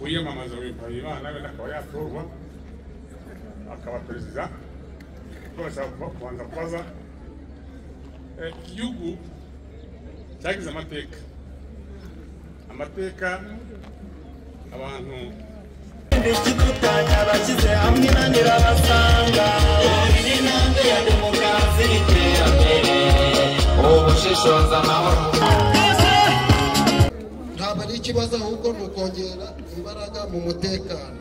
kwiyamamaza Mpayimana wenda akaba yatorwa akaba perezida twabasha kubanza kubaza eh, igihugu cyagize amateka amateka abantu ndikidutanya abashyize hamwe inanirabasanga iri ntambwe ya demokarasi n'iterambere ubushishoza amahoro ntabwo ari ikibazo ahubwo ni ukongera imbaraga mu mutekano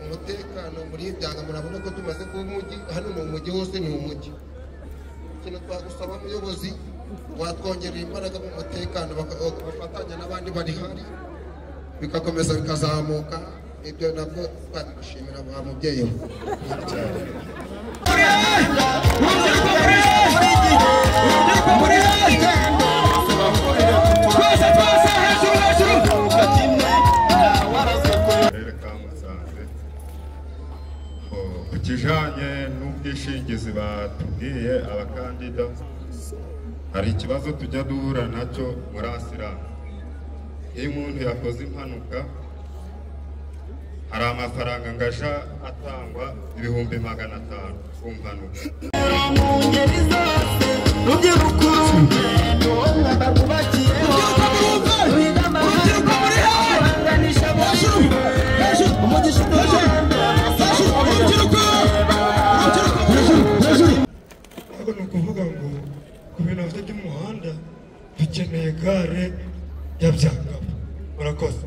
umutekano muri byanga murabona ko tumaze kuba umujyi hano ni umujyi wose ni umujyi ikintu twagusaba umuyobozi watwongerera imbaraga mu mutekano baka- bafatanya n'abandi bari hari bigakomeza bikazamuka ibyo nabwo twabishimira ba mubyeyi we karere ka musanze ku kijyanye n'ubwishingizi batubwiye abakandida hari ikibazo tujya duhura nacyo muri asilamu iyo umuntu yakoze impanuka hari amafaranga ngaja atangwa ibihumbi magana atanu ku mpanuka mu ngeri zose rubyiruko urugendo rwubakiyeho rwiga amahanga ahanganisha abantu umugisha umuhanda ahubwo ni ukuvuga ngo ku bintu bafite by'umuhanda dukeneye gare ya byangabo murakoze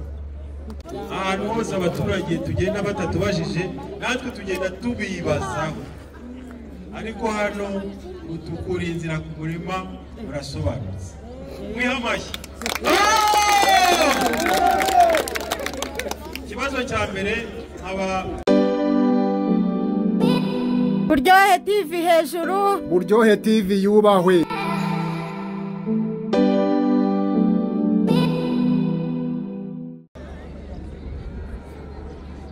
ahantu hose abaturage tugenda batatubajije natwe tugenda tubibazaho ariko hano utukura inzira ku murima urasobanutse mwihe amashyi ikibazo cya mbere aba buryohe tv hejuru buryohe tv yubahwe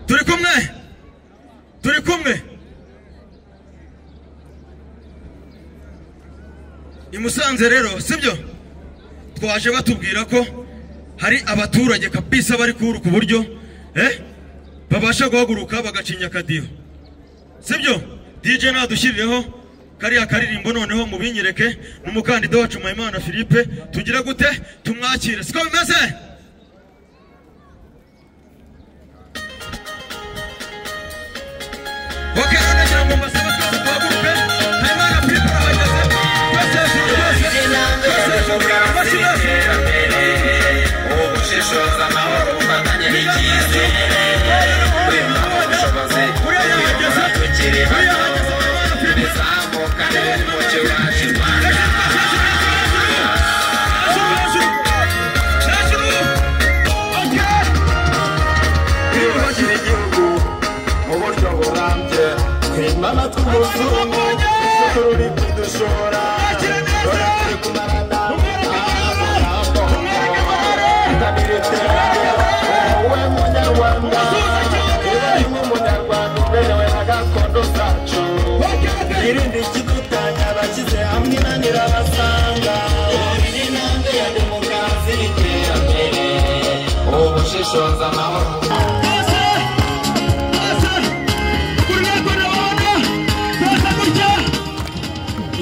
turi kumwe turi kumwe i musanze rero sibyo twaje batubwira ko hari abaturage kabisa bari kuruka uburyo eh babasha guhaguruka bagacinya akadiho sibyo dj nadushyirireho kariya karirimbo noneho mubinyereke ni umukandida wacu mpayimana philippe tugire gute tumwakire siko bimeze Okay, none ngira ngo mbasaba twese duhaguruke. Habimana Philippe arahagaze. Twese, twese, twese, twese, amashyi yose. ubushishoza amahoro bufatanye n'icyizere ubushobozi Burayahageze. tukiri bato Burayahageze Habimana Philippe. bizamuka neza mu kiwacu rwanda Hejuru, hejuru. Hejuru. Okay. twiyubakire igihugu mu buryo burambye twima amatwi umuzungu dushorura ibyo dushora dore turi kumarana amagambo itabira iterambere wowe munyarwanda niba rimwe umunyarwanda uberewe na gakondo zacu irindi ikidutanya abashyize hamwe inanira basanga iri ntambwe ya demokarasi n'iterambere ubushishoza amahoro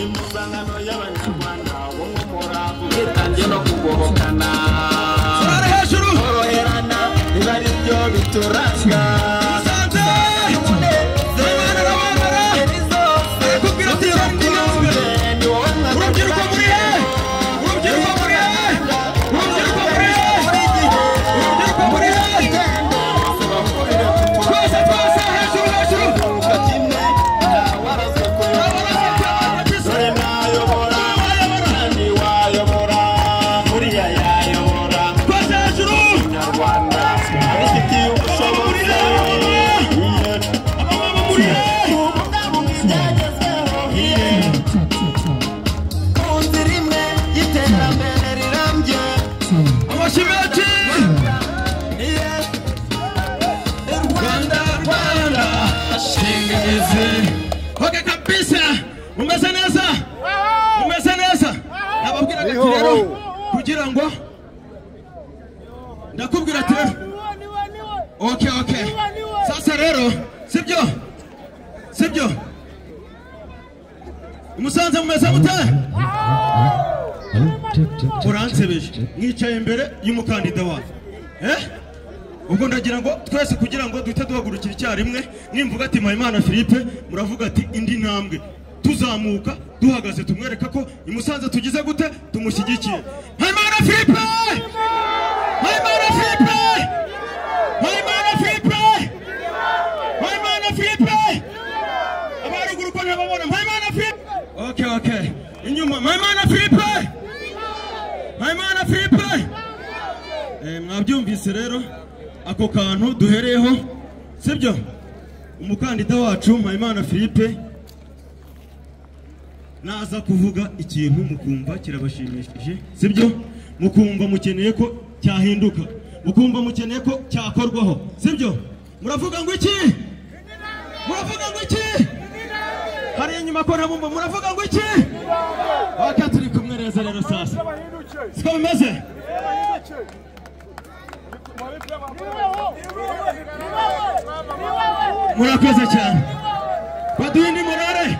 impuzankano y'abanyarwanda ubumwe umurava ubwitange no kugohokana koroherana biba ari byo bituranga Ingeri zose, urubyiruko ni wowe mwaka Urubyiruko muri he? Urubyiruko muri he? Urubyiruko muri he? Urubyiruko muri he? Twese, twese, hejuru, hejuru. dore nayobora kandi wayobora buriya yayobora Twese hejuru. nyarwanda abifitiye ubushobozi Amababa muri he? kubungabunga ibyagezweho ku nzira imwe y'iterambere rirambye Amashyi menshi. Rwanda, Rwanda, shinganizi. Okay, kabisa. Mumeze neza? Mumeze neza? Nababwiraga ati rero, kugira ngo ndakubwira ati rero niwo niwo niwo okay okay sasa rero sibyo sibyo umusanze mumeze mute uransebeje mwicaye imbere y'umukandida wawe eh ubwo ndagira ngo twese kugira ngo duhite duhagurukira icyarimwe nimvuga ati mpayimana philippe muravuga ati indi ntambwe tuzamuka duhagaze tumwereka ko imusanze tugize gute tumushyigikiye mpayimana philippe mpayimana philippe mpayimana philippe mpayimana philippe abaruguru uko ntababona mpayimana philippe okay okay inyuma mpayimana philippe mpayimana philippe Eh, mwabyumvise rero ako kantu duhereyeho sibyo umukandida wacu mpayimana philippe naza kuvuga ikintu mukumva kirabashimishije sibyo mukumva mukeneye ko cyahinduka mukumva mukeneye ko cyakorwaho sibyo muravuga ngo iki muravuga ngo iki hariya inyuma ko ntabumva muravuga ngo iki waka turi kumwe neza rero sasa siko bimeze murakoze cyane baduhe indi morale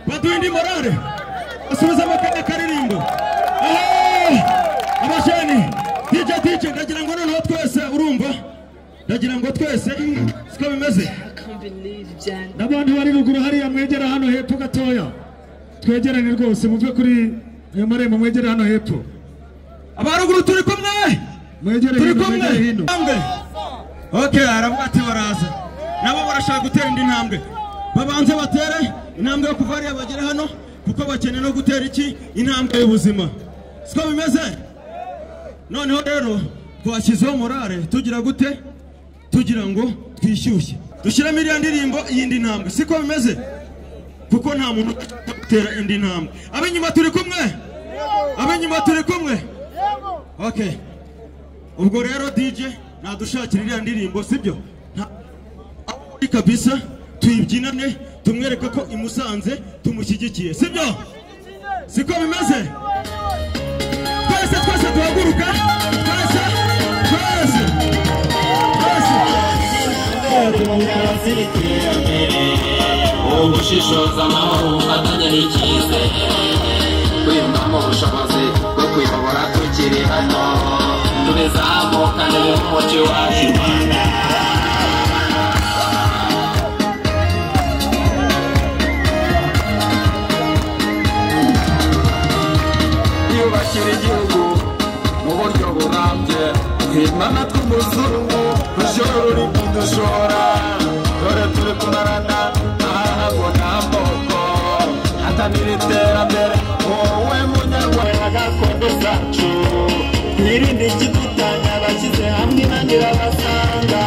baduhe indi morale basubize amakanya karirimbo abajeni dj dj ndagira ngo noneho twese urumva ndagira ngo twese siko bimeze n'abandi bari ruguru hariya mwegera hano hepfo gatoya twegerane rwose muve kuri ayo marembo mwegere hano hepfo abaruguru turi kumwe mwegere turi kumwe Ntambwe. okay aravuga ati baraza nabo barashaka gutera indi ntambwe babanze batere intambwe yo kuva hariya bagere hano kuko bakeneye no gutera iki intambwe y'ubuzima siko bimeze noneho rero twashyizeho morale tugira gute tugira ngo twishyushye dushyiremo iriya ndirimbo y'indi ntambwe siko bimeze kuko nta muntu ujya gutera indi ntambwe ab'inyuma turi kumwe ab'inyuma turi kumwe okay ubwo rero DJ nadushakira iriya ndirimbo sibyo Nta- aho uri kabisa tuyibyinane tumwereke ko imusanze tumushyigikiye sibyo siko bimeze twese twese duhaguruka twese twese twese ubushishoza amahoro atajya n'icyizere kwiyumvamo ubushobozi bwo kuyobora tukiri hano tubizamukane n'umuci wacu rwanda yubakira igihugu mu buryo burambye himana tw'umuzungu rujoro ruri kudushora dore turi kunarana aha ngo nta mboko hatanira iterambere wowe munyarwanda gakondo zacu twirinde ikidutanya abashyize hamwe nange babasanga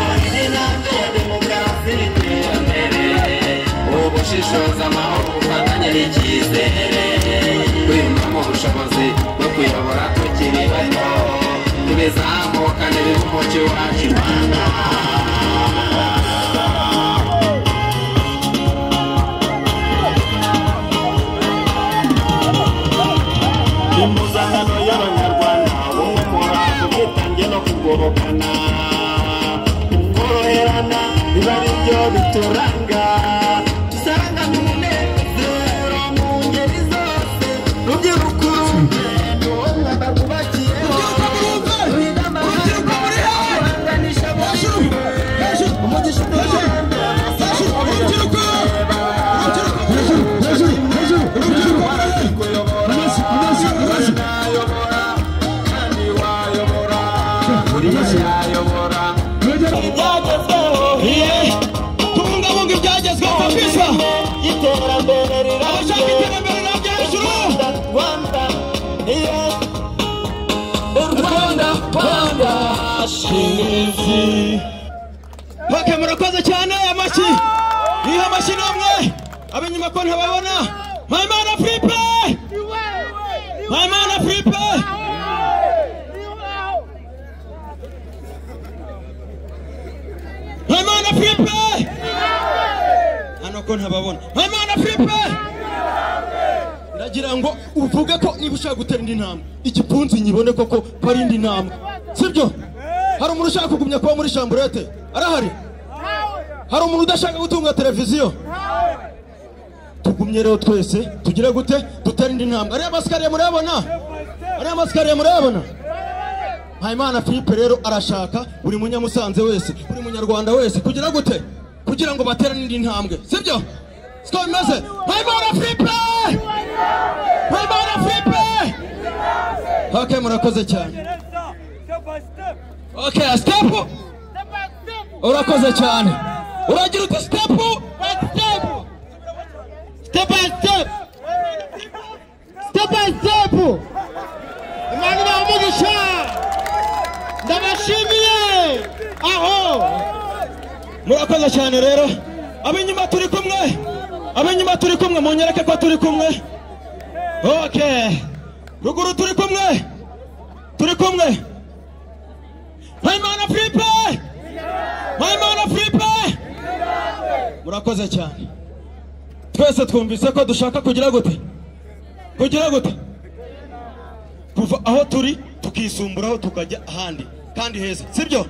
Twirinde intambwe ya demokarasi n'iterambere ubushishozi amahoro ufatanye n'icyizere kwiyumvamo ubushobozi bwo kuyobora tukiri bato tubizamukane umuco wacu rwanda impuzankano y'abanyarwanda ubumwe muraza ubwitange no kugorokana koroherana biba ari byo bituranga dusangane umunezero mu ngeri zose rubyiruko rumwe ni wowe mwamba rwubakiye rwiga amahanga ahanganisha bose umugisha umuhanda tubungabunga ibyagezweho kabisa iterambere abashaka rirambye iterambere nabyo hejuru Rwanda, yes. Rwanda, Rwanda, shizi. okay murakoze cyane amashyi niho amashyi namwe ab'inyuma ko ntababona mpayimana philippe mpayimana philippe Hamana Filipe! Hano ko ntababona. Hamana Filipe! Ndagira ngo uvuge ko niba ushaka gutera indi ntambwe, igipfunsi nyibone koko ko ari indi ntambwe. Sibyo? hari umuntu ushaka kugumya kuba muri shamburete arahari hari umuntu udashaka gutunga televiziyo tugumye rero twese tugire gute duterinde intambwe ariya masikariye murayabona ariya masikariye murayabona Mpayimana Philippe rero arashaka buri munyamusanze wese buri munyarwanda wese kugira gute kugira ngo baterane indi ntambwe sibyo siko bimeze Mpayimana Philippe Mpayimana Philippe Okay murakoze cyane Okay step Urakoze cyane Uragira uti step back step Step by step Step by step Imana ibaha ndabashimiye aho murakoze cyane rero ab'inyuma turi kumwe ab'inyuma turi kumwe munyereke ko turi kumwe ok ruguru turi kumwe turi kumwe mpayimana filipe mpayimana filipe murakoze cyane twese twumvise ko dushaka kugira gute kugira gute kuva aho turi tukisumburaho tukajya ahandi kandi heza sibyo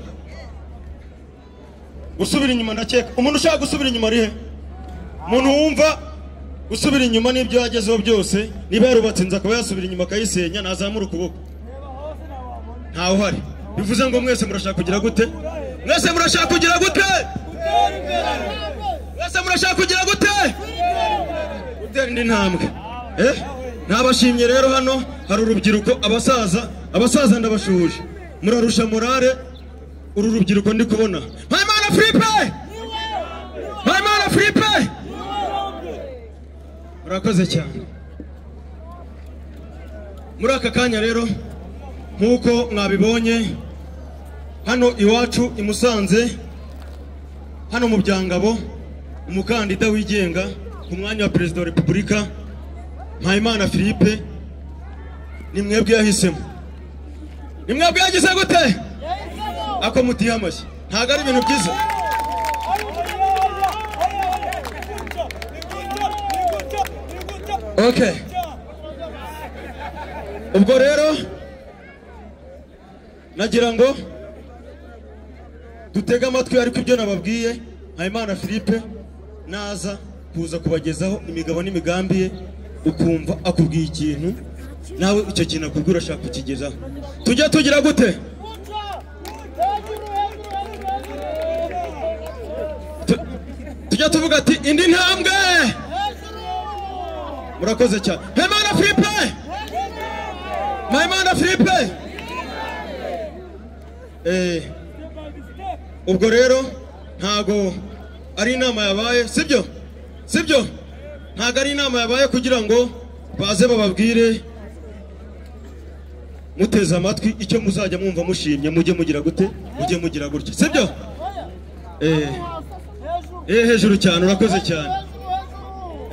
gusubira inyuma ndakeka umuntu ushaka gusubira inyuma ari he umuntu wumva gusubira inyuma n'ibyo yagezeho byose niba yarubatse inzu akaba yasubira inyuma akayisenya nazamura ukuboko ntawe uhari bivuze ngo mwese murashaka kugira gute mwese murashaka kugira gute mwese murashaka kugira gute gutera indi ntambwe eh nabashimye rero hano hari urubyiruko abasaza abasaza ndabashuhuje murarusha morale uru rubyiruko ndi kubona mpayimana filipe mpayimana filipe murakoze cyane muri aka kanya rero nk'uko mwabibonye hano iwacu i musanze hano mu byangabo umukandida wigenga ku mwanya wa perezida wa repubulika mpayimana philippe ni mwebwe yahisemo ni mwebwe yagize gute ako mutiye amashyi ntabwo ari ibintu byiza ok ubwo rero nagira ngo dutege amatwi ariko ibyo nababwiye mpayimana philippe naza kuza kubagezaho imigabo n'imigambi ye ukumva akubwiye ikintu nawe icyo kintu akubwira urashaka kukigezaho tujya tugira gute Tu- tujya tuvuga ati indi ntambwe murakoze cyane mpayimana filipe mpayimana filipe Eh, ubwo rero ntago ari inama yabaye sibyo sibyo ntabwo ari inama yabaye kugira ngo baze bababwire muteze amatwi icyo muzajya mwumva mushimye mujye mugira gute mujye mugira gutya sibyo eh eh hejuru cyane urakoze cyane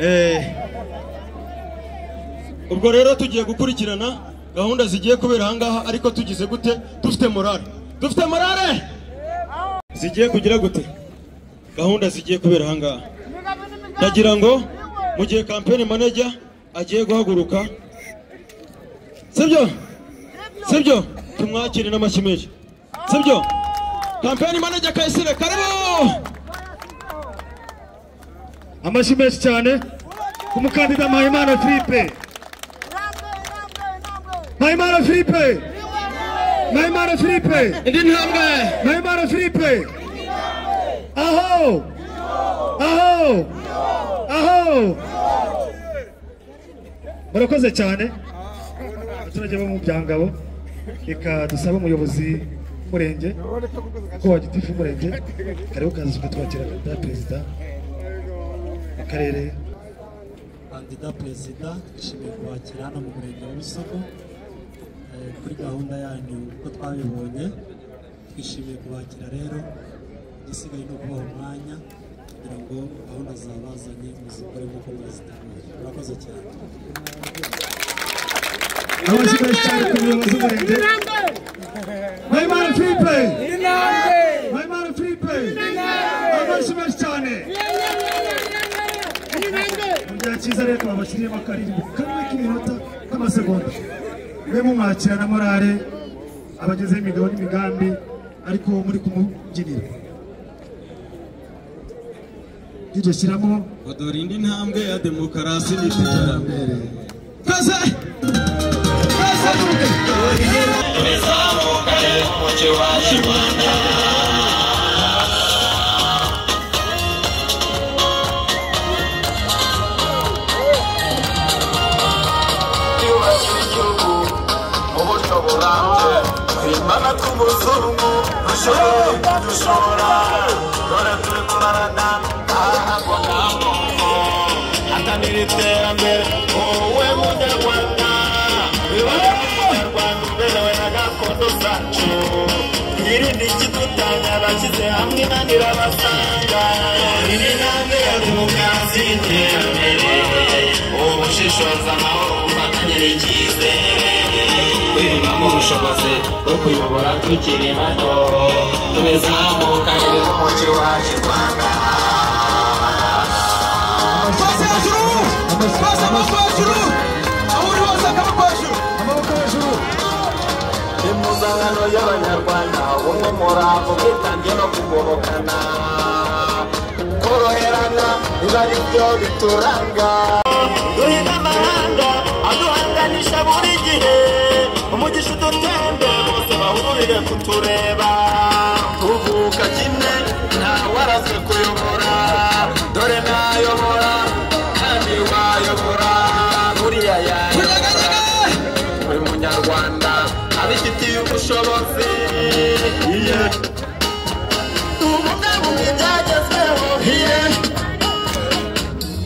eh ubwo rero tugiye gukurikirana gahunda zigiye kubera aha ngaha ariko tugize gute dufite morale dufite morale zigiye kugira gute gahunda zigiye kubera aha ngaha ndagira ngo mu gihe kampeni manager agiye guhaguruka sibyo sibyo tumwakire n'amashyi menshi sibyo kampeni manager kayisire karibu amashyi menshi cyane ku mukandida mpayimana filipe mpayimana filipe mpayimana filipe indi ntambwe mpayimana filipe aho aho aho murakoze cyane abaturage bo mu byangabo reka dusabe umuyobozi w'umurenge ko wa gitifu w'umurenge kariho kaza ukatwakira kandida perezida akarere kandida perezida twishimiye kubakira hano mu murenge wa Busogo eh, kuri gahunda yanyu uko twabibonye twishimiye kubakira rero igisigaye ni ukubaha umwanya kugira ngo gahunda zabazanye muzikore nk'uko mwazitangaje murakoze cyane amashyi menshi cyane ku muyobozi w'umurenge mpayimana filipe mpayimana filipe amashyi menshi cyane mu gihe cyiza rero twabashyiriyemo akaririmbo kamwe k'iminota k'amasegonda mwe mumwakira na morale abagezeho imigabo n'imigambi ariko muri kumubyinira iryo shyiramo odora indi ntambwe ya demokarasi n'iterambere kaze Imana tw'umuzungu dushoboye dushobora dore turi kurarana ntabwo nta muntu atanira iterambere wowe munyarwanda wibana n'umunyarwanda uberewe na gakondo zacu twirinde ikidutanya abashyize hamwe nanira basanga iri ntambwe ya demokarasi y'iterambere ubushishoza amahoro bufatanye n'icyizere kwiyubamo ubushobozi bwo kuyobora tukiri bato tubizamuka neza umugi wacu rwanda Pase hejuru! Pase amaboko hejuru! Aho uri hose akaboko hejuru! Amaboko hejuru! impuzankano y'abanyarwanda ubumwe murava ubwitange no kugobokana koroherana biba ari byo bituranga duhina amahanga aduhanganisha buri gihe umugisha udutembe bose bahurire kutureba tuvuka kimwe ntawarazwe kuyobora dore nayobora kandi wayobora buriya yayobora buri munyarwanda abifitiye ubushobozi tubungabunge ibyagezweho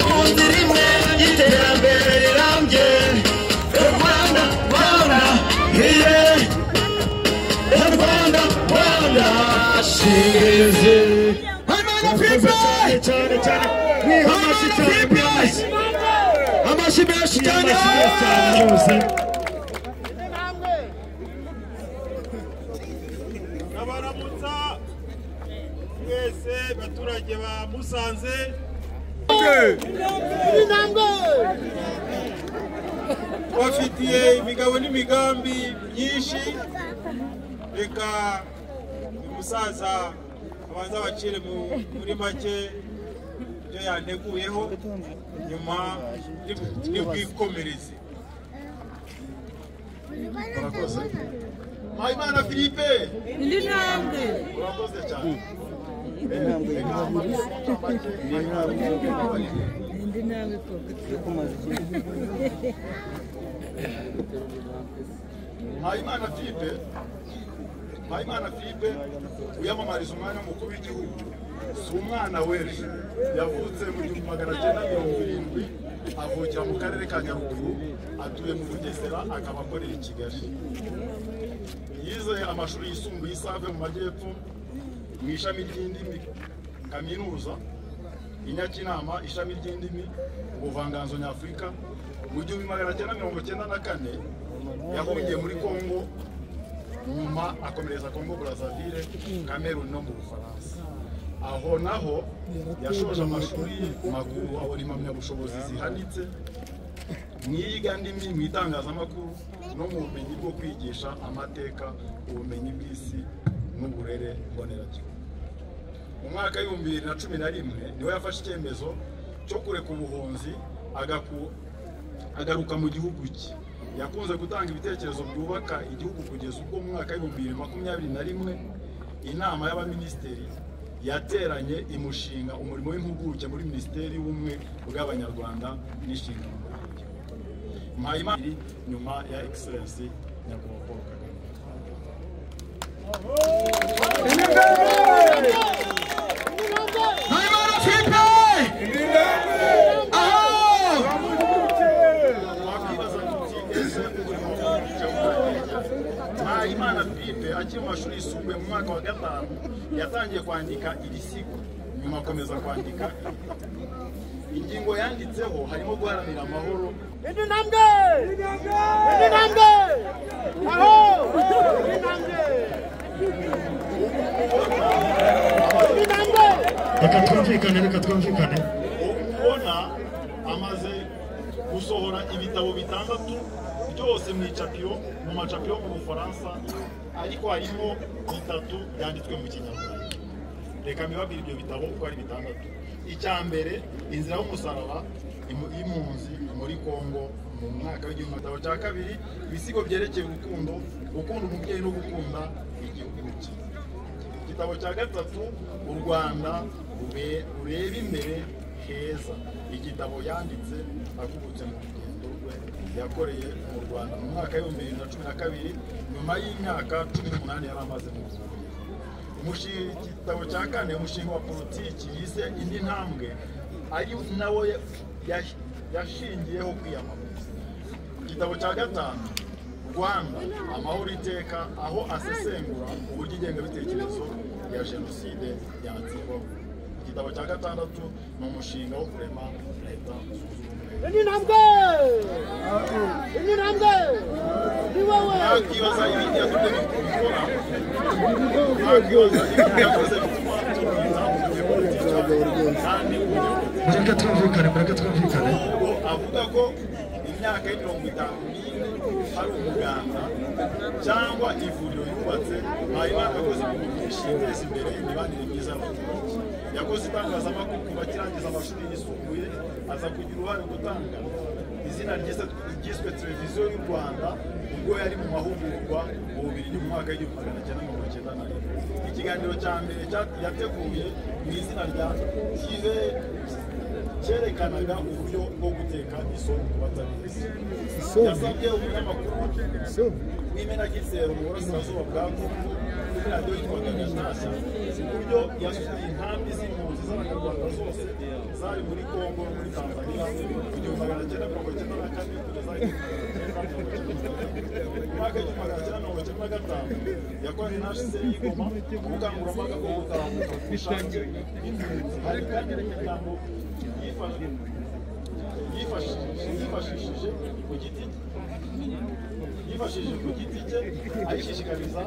mu nzira imwe y'iterambere rirambye u rwanda rwanda u rwanda rwanda shirizi Cyane cyane cyane! Mwihamashi cyane! Mwihamashi! Amashi menshi cyane! ndabaramutsa mwese baturage ba musanze bafitiye imigabo n'imigambi myinshi reka uyu musaza abanza abacire mu- muri make ibyo yanteguyeho nyuma n'ubwikomereze mpayimana philippe indi ntambwe urakoze cyane mpayimana philippe mpayimana philippe wiyamamariza umwanya w'umukuru w'igihugu si umwana w'ejo yavutse mu gihumbi magana cyenda mirongo irindwi avukira mu karere ka nyaruguru atuye mu bugesera akaba akorera i kigali yize amashuri yisumbuye isave mu majyepfo mu ishami ry'indimi kaminuza i nyakinama ishami ry'indimi ubuvanganzo nyafurika mu gihumbi magana cyenda mirongo cyenda na kane yahungiye muri kongo nyuma akomereza kongo burazavire kameruni no mu bufaransa aho naho yashoje amashuri makuru abona impamyabushobozi zihanitse mu iyigandimi mu itangazamakuru no mu bumenyi bwo kwigisha amateka ubumenyi bw'isi n'uburere mboneragihugu mu mwaka w'ibihumbi bibiri na cumi na rimwe niho yafashe icyemezo cyo kureka ubuhunzi agaku- agaruka mu gihugu cye yakunze gutanga ibitekerezo byubaka igihugu kugeza ubwo mu mwaka w'ibihumbi bibiri makumyabiri na rimwe inama y'abaminisitiri yateranye imushinga umurimo w'impuguke muri minisiteri y'ubumwe bw'abanyarwanda n'inshingano mpayimana iri nyuma ya egiserensi nyakubahwa paul kagame mpayimana philippe akiri mu mashuri yisumbuye mu mwaka wa gatanu yatangiye kwandika ibisigo nyuma akomeza kwandika ingingo yanditseho harimo guharanira amahoro Indi ntambwe! Indi ntambwe! Aho! Indi ntambwe! Indi ntambwe! reka twumvikane reka twumvikane kubona amaze gusohora ibitabo bitandatu byose mu icapiro mu macapiro mu bufaransa ariko harimo bitatu byanditswe mu kinyarwanda reka mbibabwire ibyo bitabo uko ari bitandatu icya mbere inzira y'umusaraba imu- y'impunzi muri kongo mu mwaka w'igihumbi magana cya kabiri ibisigo byerekeye urukundo gukunda umubyeyi no gukunda igihugu cye igitabo cya gatatu u rwanda rube- rureba imbere heza igitabo yanditse akubutse mu rugendo rwe yakoreye mu rwanda mu mwaka w'ibihumbi bibiri na cumi na kabiri nyuma y'imyaka cumi n'umunani yari amaze mu rwanda umushinga igitabo cya kane umushinga wa politiki yise indi ntambwe ari nawo ya- yashingiyeho kwiyamamaza igitabo cya gatanu rwanda amahoro iteka aho asesengura uburyo ingengabitekerezo ya jenoside yatsiko igitabo cya gatandatu ni umushinga wo kurema leta Ini nambwe! Ini nambwe! Ni wewe! nakwibaza ibindi yatumye bikora nakwibaza ibindi yakoze bituma tubita umunyapolitiki kandi mureke twumvikane mureke twumvikane ubwo avuga ko imyaka y'imirongo itanu n'ine hari umuganda cyangwa ivuriro yubatse mpayimana yakoze ibintu byinshi yateza imbere imibanire myiza y'abaturage yakoze itangazamakuru kuva akirangiza amashuri yisumbuye aza kugira uruhare mu gutanga izina ryiza- ryiswe televiziyo y'u rwanda ubwo yari mu mahugurwa mu bubirigi mu mwaka w'igihumbi magana cyenda mirongo icyenda na rimwe ikiganiro cya mbere cya- yateguye mu izina rya kive cyerekanaga uburyo bwo guteka isoro ku batabizi yasabye umunyamakuru w'imenagitero mu burasirazuba bwa kongo kuri radiyo yitwaga gashyashya uburyo yasuye inkambi z'impunzi z'abanyarwanda zose zari muri kongo no muri tanzania mu gihumbi magana cyenda mirongo icyenda na kane kugeza mwaka w'igihumbi magana cyenda mirongo icyenda na gatanu yakoranye na hcr y'igoma ubukangurambaga bwo gutahuka ku bushake bw'impunzi hari kandi n'imiryango yifashishije ku giti yifashishije ku giti cye ayishishikariza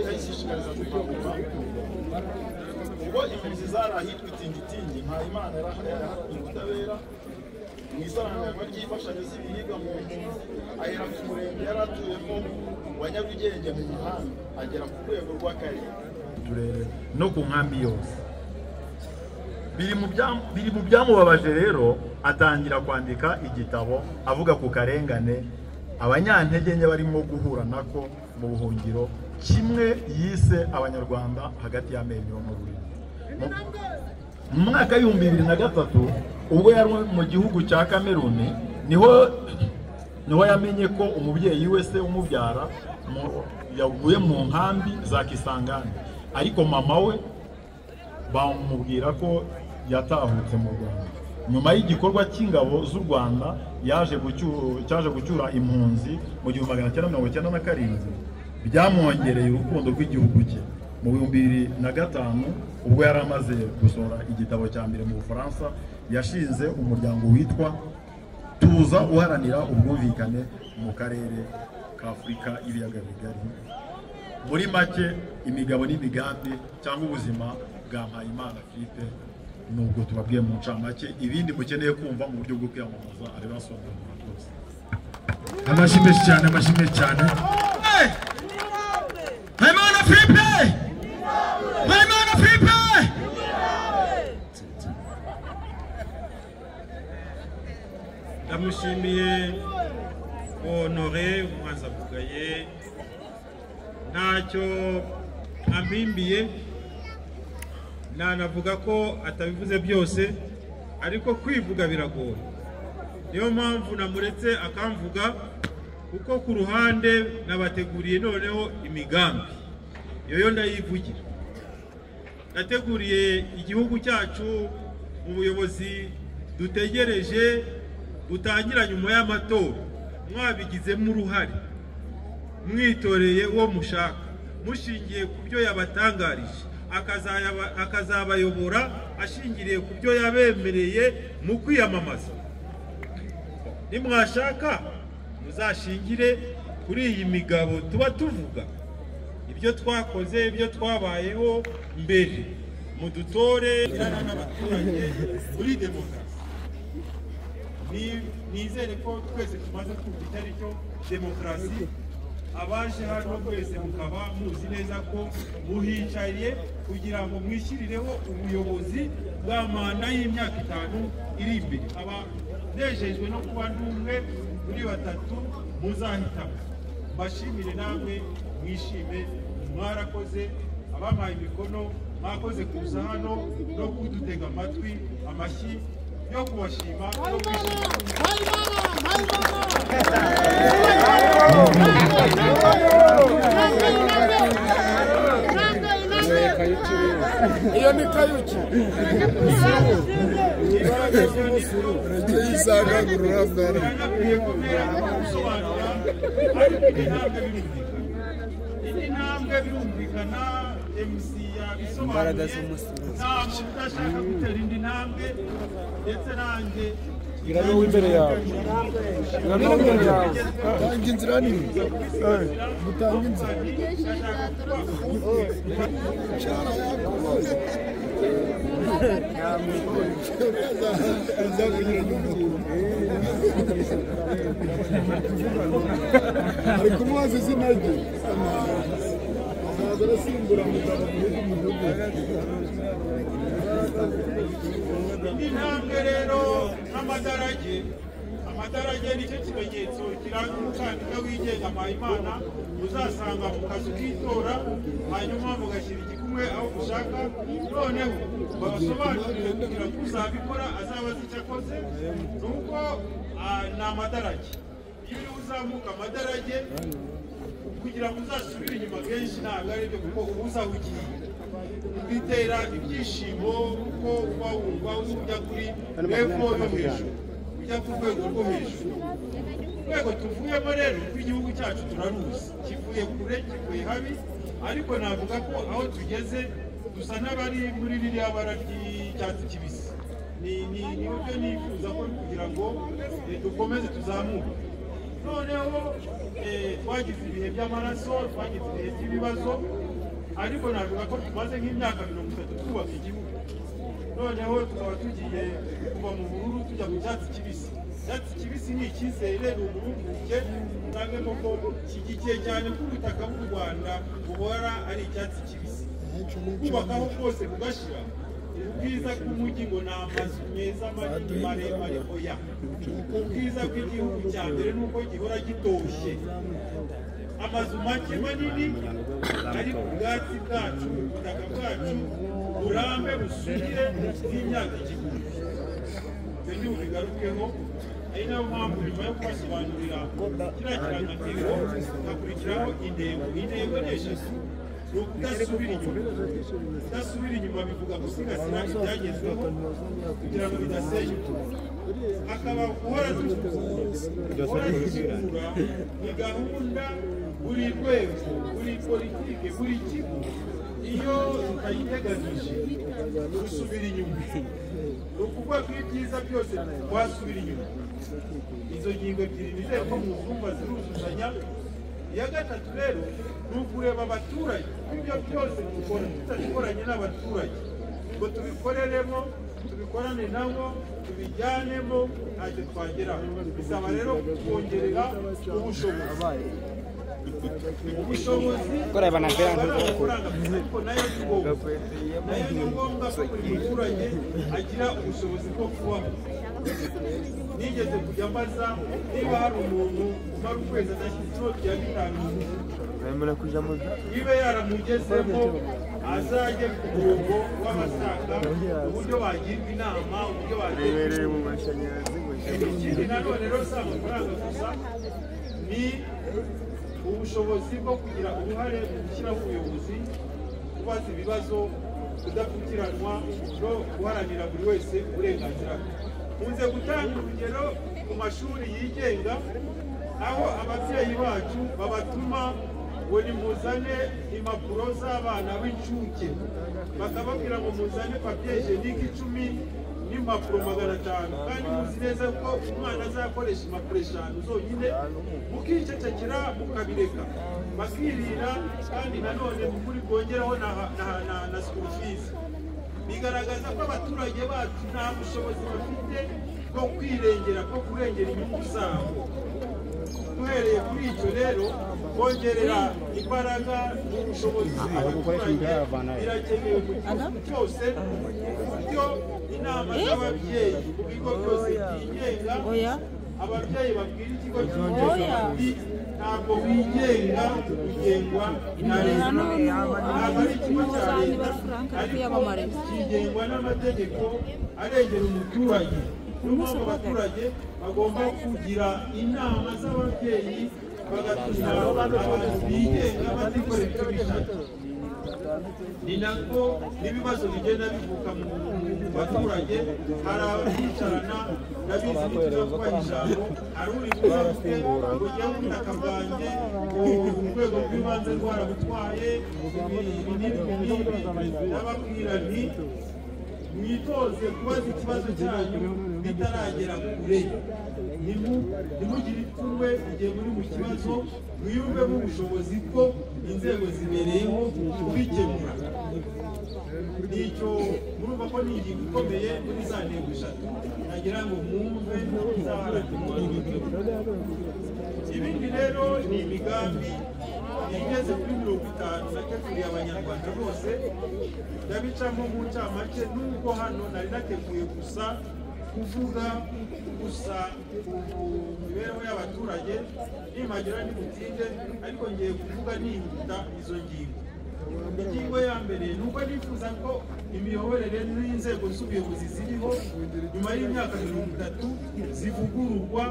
ayishishikariza gukangurira ubwo impunzi zari ahitwa itingitingi nta imana yarahaye ubutabera mu isaranganywa ry'imfashanyo z'ibiribwa mu mpunzi ahera ku murenge yari atuyemo wa nyarugenge mu muhanda agera ku rwego rw'akarere turere no ku nkambi yose biri mu byam- biri mu byamubabaje rero atangira kwandika igitabo avuga ku karengane abanyantege nke barimo guhura nako mu buhungiro kimwe yise abanyarwanda hagati y'amenyo n'ururimi Mu- mu mwaka w'ibihumbi bibiri na gatatu ubwo yari mu gihugu cya kameruni niho niho yamenye ko umubyeyi we se umubyara mu- yaguye mu nkambi za kisangani ariko mama we bamubwira ko yatahutse mu rwanda nyuma y'igikorwa cy'ingabo z'u rwanda yaje gucyu- cyaje gucyura impunzi mu gihumbi magana cyenda mirongo icyenda na karindwi byamwongereye urukundo rw'igihugu cye mu bihumbi bibiri na gatanu ubwo yari amaze gusohora igitabo cya mbere mu bufaransa yashinze umuryango witwa tuza uharanira ubwumvikane mu karere k'afurika y'ibiyaga bigari muri make imigabo n'imigambi cyangwa ubuzima bwa mpayimana philippe nubwo tubabwiye mu ncamake ibindi mukeneye kumva mu buryo bwo kwiyamamaza arabibasobanurira rwose amashyi menshi cyane amashyi menshi cyane Maimana Filipe! Maimana Filipe! ndamushimiye honore umwanzabugaye ntacyo ampimbiye nanavuga ko atabivuze byose ariko kwivuga biragoye niyo mpamvu namuretse akamvuga kuko ku ruhande nabateguriye noneho imigambi iyo yo ndayivugira nateguriye igihugu cyacu mu buyobozi dutegereje butangira nyuma y'amatora mwabigizemo uruhare mwitoreye uwo mushaka mushingiye ku byo yabatangarije akazayaba- akazabayobora ashingiriye ku byo yabemereye mu kwiyamamaza nimwashaka muzashingire kuri iyi migabo tuba tuvuga ibyo twakoze ibyo twabayeho mbere mudutore n'abaturage kuri demokarasi Ni- nizere ko twese tumaze kumva icyo ari cyo demokarasi abaje hano twese mukaba muzi neza ko muhicaye kugira ngo mwishyirireho ubuyobozi bwa manda y'imyaka itanu iri imbere aba nejejwe no kuba ndi umwe muri batatu muzahitamo mbashimire namwe mwishime mwarakoze abampaye imikono mwakoze kuza hano no kudutega amatwi amashyi yo kubashima no kwishima iyo ni kayuki rege yisanga ngororabwara ariko indi ntambwe birumvikana indi ntambwe birumvikana mc yabisobanuye nta muntu udashaka gutera indi ntambwe ndetse nanjye Bwira n'uwo imbere yawe. Bwira n'uwo imbere yawe. Tanga inzira nini. Mutanga inzira. ari kumubaza izina rye ntabwo arasimbura mugabo muri Indi ntambwe rero nk'amadarage amadarage nicyo kimenyetso kiranga umukandida wigenga mpayimana uzasanga mu kazi k'itora hanyuma mugashyira igikumwe aho ushaka noneho babasobanurire kugira ngo uzabikora azabaze icyo akoze ni uko ah, ni amadarage iyo uzamuka amadarage kugira ngo uzasubire inyuma kenshi ntabwo ari byo kuko uba uzahugiye bitera ibyishimo kuko uba wumva ujya kuri epfo yo hejuru ujya ku rwego rwo hejuru urwego tuvuyemo rero rw'igihugu cyacu turaruzi kivuye kure kivuye habi ariko navuga ko aho tugeze dusa n'abari muri ririya bara ry'icyatsi kibisi ni ni ni buryo nifuza ko kugira ngo eh, dukomeze tuzamuke noneho eh, twagize ibihe by'amaraso twagize ibihe by'ibibazo ariko navuga ko tumaze nk'imyaka mirongo itatu twubaka igihugu noneho tukaba tugiye kuva mu bururu tujya mu cyatsi kibisi icyatsi kibisi ni icyizere ni uburumbuke usangamo ko kigikiye cyane ko ubutaka bw'u rwanda buhora ari icyatsi kibisi kubakaho kose kugashyira ubwiza bw'umujyi ngo ni amazu meza manini maremare oya ubwiza bw'igihugu cya mbere ni uko gihora gitoshye amazu make manini ari ku bwatsi bwacu ubutaka bwacu burambe busugire bw'imyaka igihumbi ibyo ni bubigarukeho ari nayo mpamvu nyuma yo kubasobanurira kiriya kirangantego hakurikiraho intego intego ni eshatu ni ukudasubira inyuma kudasubira inyuma bivuga gusigasira ibyagezweho kugira ngo bidasenyuka hakaba guhora dusukura guhora dusukura ni gahunda buri rwego buri politike buri kigo iyo utayiteganije usubira inyuma ni ukuvuga ko ibyiza byose wasubira inyuma izo ngingo ebyiri nizeye ko mu zumva ziruzuzanya iya gatatu rero ni ukureba abaturage ibyo byose dukora tutabikoranye n'abaturage ngo tubikoreremo tubikorane nabo tubijyanemo ntacyo twageraho bisaba rero kongerera ubushobozi ubushobozi Kureba na mbere ntabwo bakora. ariko nayo ni ngombwa nayo ni ngombwa ko buri muturage agira ubushobozi bwo kubaho nigeze kujya mbaza niba hari umuntu umara ukwezi adashyira icyo bya bitanu Bemerewe kuja mu niba yaramugezemo azajye ku murongo w'amasaka uburyo bagirwa inama uburyo bibereye bagirwa mu mashanyarazi ngo ikindi nanone rero si amafaranga gusa ni ubushobozi bwo kugira uruhare mu gushyiraho ubuyobozi kubaza ibibazo kudapfukiranwa no guharanira buri wese uburenganzira bwe nkunze gutanga urugero ku mashuri yigenga aho ababyeyi bacu babatuma ngo nimuzane impapuro z'abana b'incuke bakababwira ngo muzane papiye jenike icumi n'impapuro magana atanu kandi muzi neza ko umwana azakoresha impapuro eshanu zonyine mukicecekera mukabireka bakirira kandi nanone mu kuri bwongeraho na, na, na, na school fees bigaragaza ko abaturage bacu nta bushobozi bafite bwo kwirengera bwo kurengera inyungu zabo uhereye kuri icyo rero kongerera imbaraga n'ubushobozi abaturage birakenewe mu gihugu cyose ku buryo inama z'ababyeyi mu bigo byose byigenga ababyeyi babwira ikigo cy'ubuzima ntabwo wigenga ugengwa na leta ntabwo ari ikigo cya leta ariko kigengwa n'amategeko arengera umuturage niyo mpamvu abaturage bagomba kugira inama z'ababyeyi bagatuma abantu bigenga bazikorera icyo bishatse ni nako n'ibibazo bigenda bivuka mu baturage hari abicarana ndabizi n'utuzakora ijambo hari uri kuba afite urujya ubutaka bwanjye urwego rw'ibanze rwarabutwaye ibi n'ibi n'ibi ndababwira nti mwitoze kubaza ikibazo cyanyu bitaragera kure ntimugire ipfunwe igihe muri mu kibazo mwiyumvemo ubushobozi bwo inzego zibereyeho kubikemura nicyo murumva ko ni ingingo ikomeye muri za ntego eshatu nagira ngo mwumve nzaharanira ibindi rero ni imigambi igeze kuri mirongo itanu nateguriye abanyarwanda bose ndabicamo mu ncamake nubwo hano nari nateguye gusa kuvuga gusa ku mibereho y'abaturage nimagira n'imutinde ariko ngiye kuvuga nihuta izo ngingo ingingo ya mbere ni uko nifuza ko imiyoborere n'inzego z'ubuyobozi ziriho nyuma y'imyaka mirongo itatu zivugururwa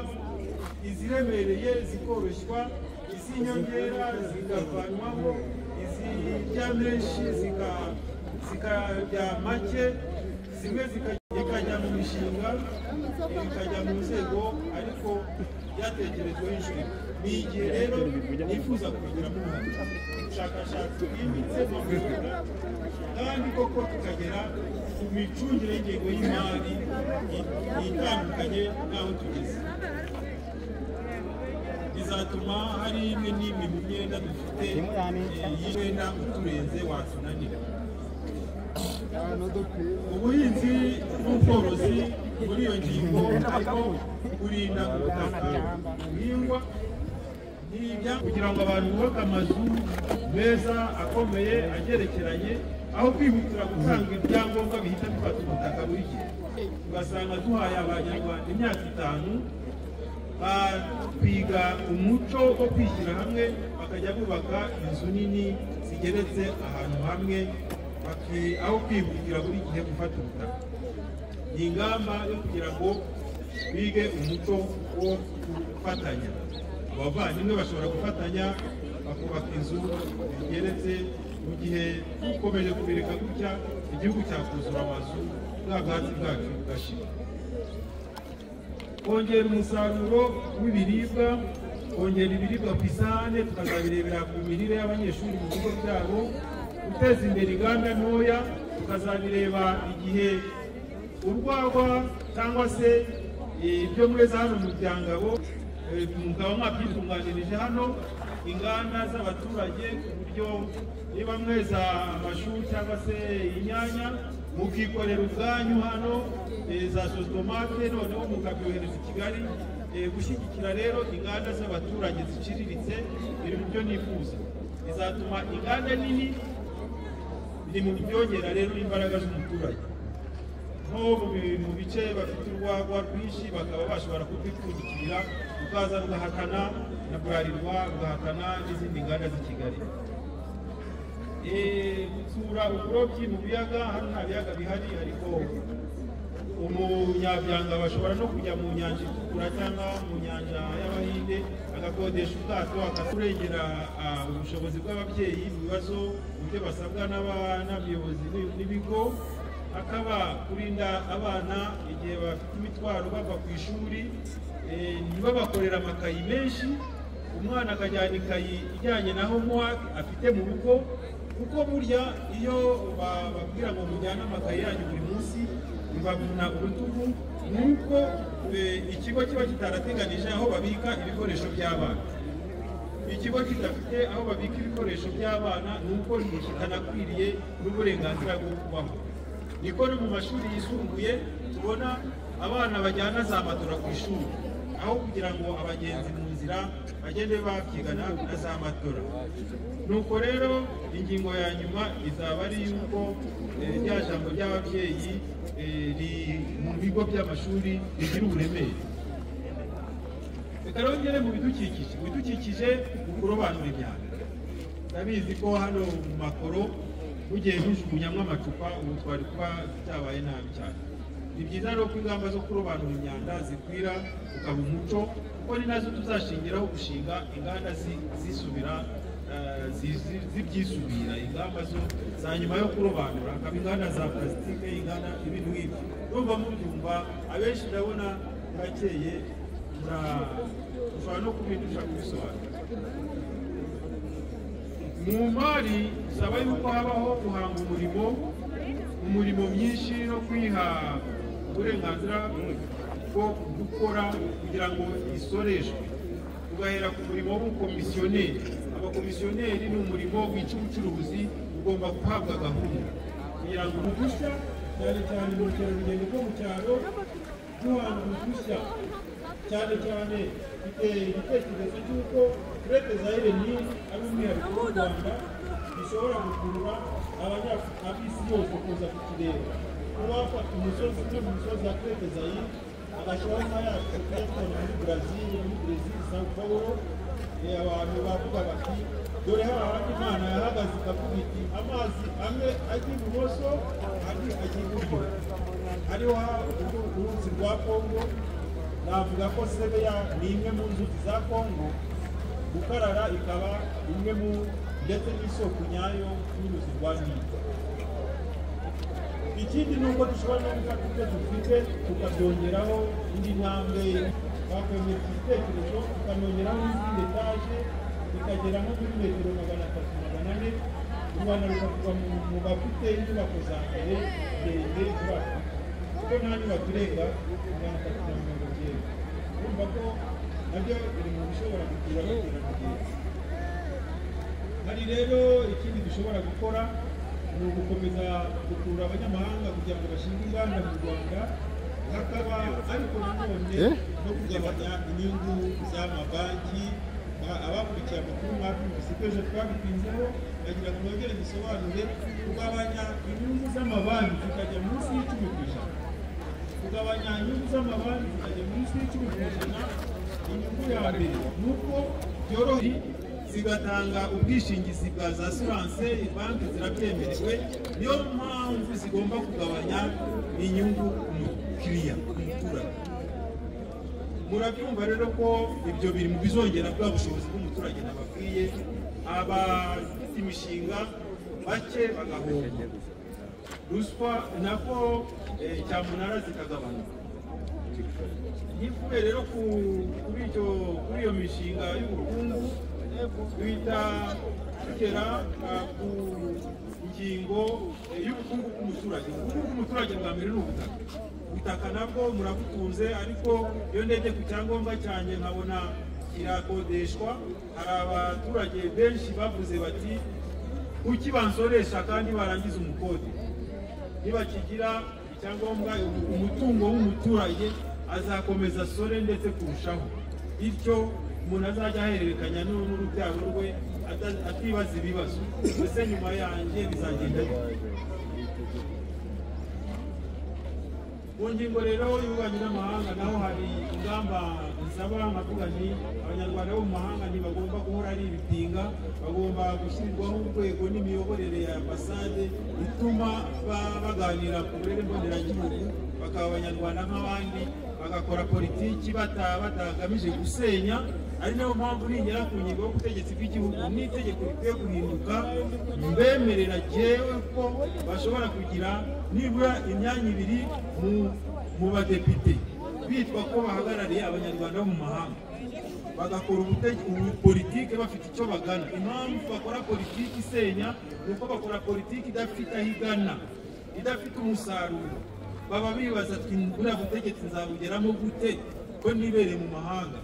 iziremereye zikoroshywa iz'inyongera zikavanwaho izijya menshi zikajya make zimwe zikajya mu mishinga ikajya mu nzego ariko byatekerejweho inshuro ni igihe rero nifuza kubigiramo uruhare ubushakashatsi bwimbitse mu rwanda kandi koko tukagera ku micungire y'ingengo y'imari itandukanye n'aho tugeze bizatuma hari imwe n'imwe mu myenda dufite y'imyenda uturenze watunanira ubuhinzi n'ubworozi muri iyo ngingo ariko kurinda ubutaka buhingwa kugira ngo abantu bubake amazu meza akomeye agerekeranye aho kwihutira gutanga ibyangombwa bihita bifata ubutaka buri gihe ugasanga duhaye abanyarwanda imyaka itanu biga umuco wo kwishyira hamwe bakajya bubaka inzu nini zigeretse ahantu hamwe aho kwihutira buri gihe gufata ubutaka ni ingamba yo kugira ngo bige umuco wo gufatanya abavandimwe bashobora gufatanya bakubaka inzu zigeretse mu gihe dukomeje kubireka gutya igihugu cyakuzura amazu bwa bwatsi bwacu bugashira kongera umusaruro w'ibiribwa kongera ibiribwa ku isahane tukazabirebera ku mirire y'abanyeshuri mu bigo byabo guteza imbere inganda ntoya tukazabireba igihe urwagwa cyangwa se ibyo mweza hano mu byangabo umugabo mwabyitunganirije hano inganda z'abaturage ku buryo niba mweza amashu cyangwa se inyanya mukikorera ubwanyu hano za sositomate noneho mukabyohereza i kigali gushyigikira rero inganda z'abaturage ziciriritse biri mu byo nifuza bizatuma inganda nini biri mu byongera rero imbaraga z'umuturage nko mu bice bafite urwagwa rwinshi bakaba bashobora kurwipfundikira rukaza rugahatana na burarirwa rugahatana n'izindi nganda z'i kigali gusura uburobyi mu biyaga hano nta biyaga bihari ariko umunyabyanga bashobora no kujya mu nyanja itukura cyangwa mu nyanja y'abahinde agakodesha ubwato akakurengera ubushobozi bw'ababyeyi mu bibazo mu byo basabwa n'abayobozi n'ibigo akaba kurinda abana igihe bafite imitwaro bava ku ishuri ntibabakorera amakayi menshi umwana akajyana ikayi ijyanye na homework afite mu rugo kuko burya iyo bababwira ngo mujyane amakayi yanyu buri munsi bibavuna urutugu nuko ikigo kiba kitarateganije aho babika ibikoresho by'abana ikigo kidafite aho babika ibikoresho by'abana nuko kitanakwiriye n'uburenganzira bwo kubaho niko no mu mashuri yisumbuye tubona abana bajyana za matora ku ishuri aho kugira ngo abagenzi mu nzira inzira bagende babyigana na za matora nuko rero ingingo ya nyuma izaba ari yuko eh, rya jambo ry'ababyeyi eh, ri- mu bigo by'amashuri rigira uburemere reka rongere mu bidukikije mu bidukikije ni kurobanura imyanda ndabizi ko hano mu makoro mugiye mujugunyamo amacupa ubu twari kuba byabaye nabi cyane ni byiza rero ko ingamba zo kurobanura imyanda zikwira ukaba umuco kuko ni nazo tuzashingiraho gushinga inganda zi- zisubira eh, zi- zi- zibyisubira ingamba zo za nyuma yo kurobanura hakaba inganda za plasitike inganda ibintu nk'ibyo numva mubyumva abenshi ndabona murakeye mura- mushobora no kubindusha kubisobanura mu mari bisaba yuko habaho guhanga umurimo umurimo myinshi no kwiha uburenganzira bwo gukora kugira ngo isoreshwe tugahera ku murimo w'ubukomisiyoneri abakomisiyoneri ni umurimo wica ubucuruzi ugomba guhabwa gahunda kugira ngo uruhushya cyane cyane mu bukerarugendo bwo mu cyaro duhanga uruhushya cyane cyane mfite igitekerezo cy'uko turete zayire ni ari umwihariko w'u rwanda gishobora gukurura abanya- ab'isi yose kuza ku kirere kuba wafata umusozi umwe mu misozi ya turete zayire agashyiraho nka ya kuyatanga muri brazil muri brazil sao paulo Eh, abantu bavuga bati dore hahandi imana yahagaze ikavuga iti amazi amwe ajya ibumoso andi ajya iburyo hariho ha- uru- uruzi rwa kongo navuga ko sebeya ni imwe mu nzuzi za kongo gukarara ikaba imwe mu ndetse n'isoko nyayo y'uruzi rwa nili ikindi ni uko dushobora no gufata ibyo dufite tukabyongeraho indi ntambwe twakwemera igitekerezo tukanongeraho n'izindi etaje bikagera nko muri metero magana atatu magana ane u rwanda rukavuga mu- mu bafite inyubako za kare ndende vuba kuko nta nyubako irenga magana atatu na mirongo icyenda urumva ko nabyo biri mu bishobora kugira abaturarugendo hari rero ikindi dushobora gukora ni ugukomeza gukurura abanyamahanga kugira ngo bashinge inganda mu rwanda hakaba ariko nanone Eh? no kugabanya inyungu z'amabanki Ba- abakurikiye amakuru mwabyumvise ko ejo twabitinzeho bagira ngo nongere dusobanure kugabanya inyungu z'amabanki zikajya munsi y'icumi ku ijana kugabanya inyungu z'amabanki zikajya munsi y'icumi ku ijana inyungu ya mbere ni uko byoroheye zigatanga ubwishingizi bwa za assurance banki zirabyemerewe niyo mpamvu zigomba kugabanya inyungu ku mukiriya ku muturage murabyumva rero ko ibyo biri mu bizongera bwa bushobozi bw'umuturage nababwiye abafite imishinga bake bagahomba ruswa nako eh, cyamunara zikagabanuka ntivuye rero ku- kuri icyo kuri iyo mishinga y'ubukungu bita tugera ah, ku ngingo eh, y'ubukungu bw'umuturage ubukungu bw'umuturage bwa mbere ni ubutaka ubutaka nabwo murabutunze ariko iyo ndebye ku cyangombwa cyanjye nkabona kirakodeshwa hari abaturage benshi bavuze bati ukibansoresha kandi barangiza umukode nibakigira icyangombwa umutungo w'umuturage azakomeza asore ndetse kurushaho bityo umuntu azajya ahererekanya n'u- n'urubyaro rwe ata- atibaza ibibazo mbese nyuma yanjye bizagenda bite? mu ngingo rero y'ububanyi n'amahanga naho hari ingamba zisaba nkavuga nti abanyarwanda bo mu mahanga ntibagomba guhora ari ibitinga bagomba gushyirwaho urwego n'imiyoborere ya ambasade ituma ba- baganira ku burere mboneragihugu bakaba abanyarwanda nk'abandi bagakora politiki bata- batagamije gusenya ari nayo mpamvu nigera ku ngingo y'ubutegetsi bw'igihugu n'itegeko rikwiye guhinduka mbemerera jyewe ko bashobora kugira nibura imyanya ibiri mu- mu badepite bitwa ko bahagarariye abanyarwanda bo mu mahanga bagakora ubutege- ubu politike bafite icyo bagana impamvu bakora politiki isenya ni uko bakora politiki idafite aho igana idafite umusaruro baba bibaza ati buriya butegetsi nzabugeramo gute ko nibereye mu mahanga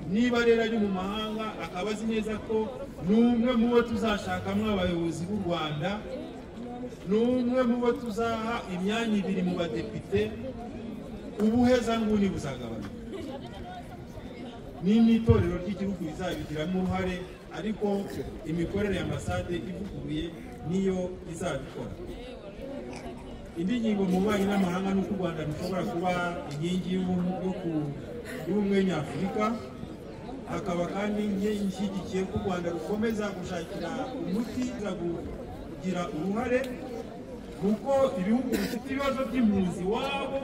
niba rero ari mu mahanga akaba azi neza ko ni umwe mu bo tuzashakamo abayobozi b'u rwanda ni umwe mu bo tuzaha imyanya ibiri mu badepite ubuhezanguni buzagabanuka n'itorero ry'igihugu rizabigiramo uruhare ariko imikorere ya ambasade ivuguruye niyo izabikora indi ngingo mu bubanyi n'amahanga ni uko u rwanda rushobora kuba inkingi y'ubumwe nyafurika hakaba kandi inkingi ishyigikiye ko u rwanda rukomeza gushakira umuti uza kugira uruhare kuko ibihugu bifite ibibazo by'impunzi wabo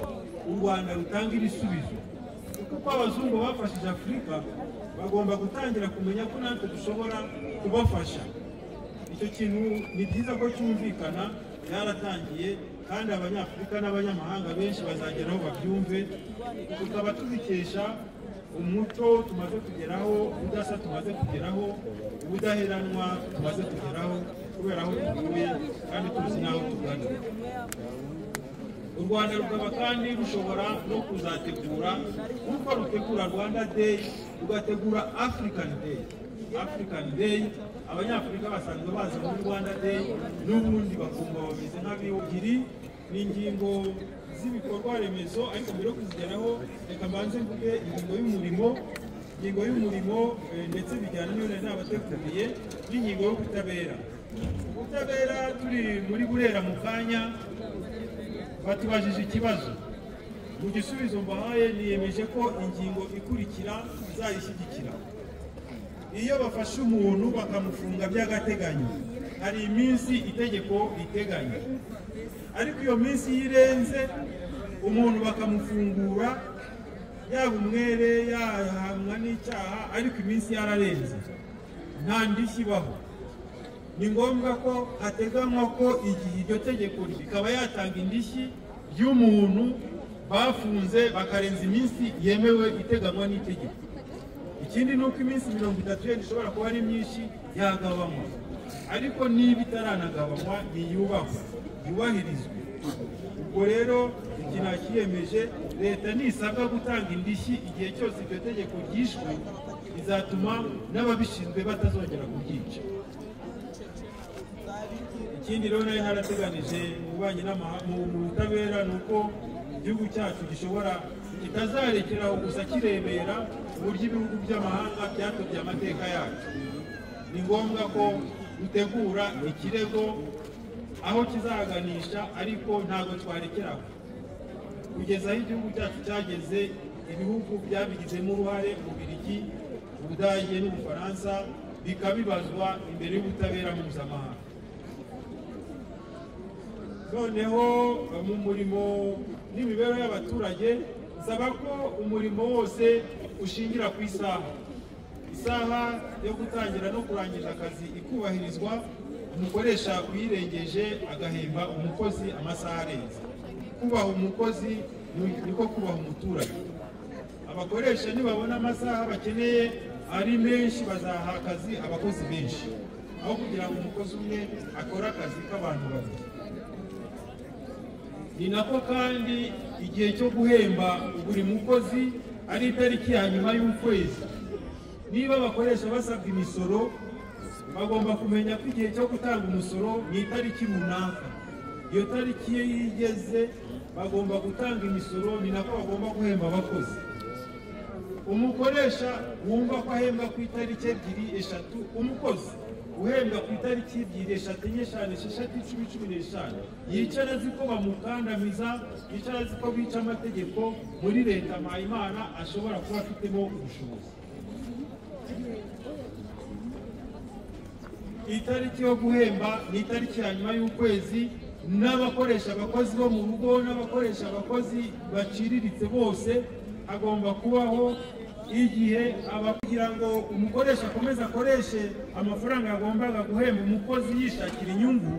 u rwanda rutanga ibisubizo kuko abazungu bafashije afurika bagomba gutangira kumenya ko natwe dushobora kubafasha icyo kintu ni byiza ko cyumvikana byaratangiye kandi abanyafurika n'abanyamahanga benshi bazagera aho babyumve tukaba tubikesha umuco tumaze kugeraho ubudasa tumaze kugeraho ubudaheranwa tumaze kugeraho kubera aho tuvuye kandi tuzi n'aho tugana u rwanda rukaba kandi rushobora no kuzategura nk'uko rutegura rwanda day rugategura african day african day abanyafurika basanzwe baza muri rwanda day n'ubundi bakumva bameze nk'abiyugiri n'ingingo z'ibikorwa remezo ariko mbere yo kuzigeraho reka mbanze mvuge ingingo y'umurimo ingingo y'umurimo eh, ndetse bijyana n'iyo nari nabateguriye n'ingingo y'ubutabera ubutabera turi muri burera mu kanya batubajije ikibazo mu gisubizo mbahaye niyemeje ko ingingo ikurikira izayishyigikira iyo bafashe umuntu bakamufunga by'agateganyo hari iminsi itegeko riteganya ariko iyo minsi iyo irenze umuntu bakamufungura yaba umwere yahamwa n'icyaha ariko iminsi yararenze nta ndishyi ibaho ni ngombwa ko hateganywa ko igihe iryo tegeko rikaba yatanga indishyi y'umuntu bafunze bakarenza iminsi yemewe iteganywa n'itegeko ikindi ni uko iminsi mirongo itatu yenda ishobora kuba ari myinshi yagabanywa ariko niba itaranagabanywa ntiyubahwe yubahirizwe ubwo rero iki nakiyemeje leta nisabwa gutanga indishyi igihe cyose iryo tegeko ryishwe bizatuma n'ababishinzwe batazongera kubyica ikindi rero nari harateganije mu bubanyi n'amahanga mu butabera ni uko igihugu cyacu gishobora kitazarekeraho gusa kirebera uburyo ibihugu by'amahanga byatobye amateka yacu ni ngombwa ko dutegura ikirego aho kizaganisha ariko ntabwo twarekeraho kugeza aho igihugu cyacu cyageze ibihugu byabigizemo uruhare bubirigi ubudage n'ubufaransa bikabibazwa imbere y'ubutabera mpuzamahanga noneho mu murimo n'imibereho y'abaturage nsaba ko umurimo wose ushingira ku isaha isaha yo gutangira no kurangiza akazi ikubahirizwa umukoresha uyirengeje agahemba umukozi amasaha arenze kubaha umukozi niko kubaha umuturage abakoresha nibabona amasaha bakeneye ari menshi bazaha akazi abakozi benshi aho kugira ngo umukozi umwe akore akazi k'abantu babiri ni nako kandi igihe cyo guhemba buri mukozi ari itariki ya nyuma y'ukwezi niba abakoresha basabwa imisoro bagomba kumenya ko igihe cyo gutanga umusoro ni itariki runaka iyo tariki iyo igeze bagomba gutanga imisoro ni nako bagomba guhemba abakozi umukoresha wumva ko ahembwa ku itariki ebyiri eshatu umukozi uhembwa ku itariki ebyiri eshatu enye eshanu esheshatu icumi cumi n'eshanu yicara azi ko bamukandamiza yicara azi ko bica amategeko muri leta mpayimana ashobora kuba afitemo ubushobozi itariki yo guhemba ni itariki ya nyuma y'ukwezi n'abakoresha abakozi bo mu rugo n'abakoresha abakozi baciriritse bose hagomba kubaho igihe kugira ngo umukoresha akomeze akoreshe amafaranga yagombaga guhemba umukozi yishakira inyungu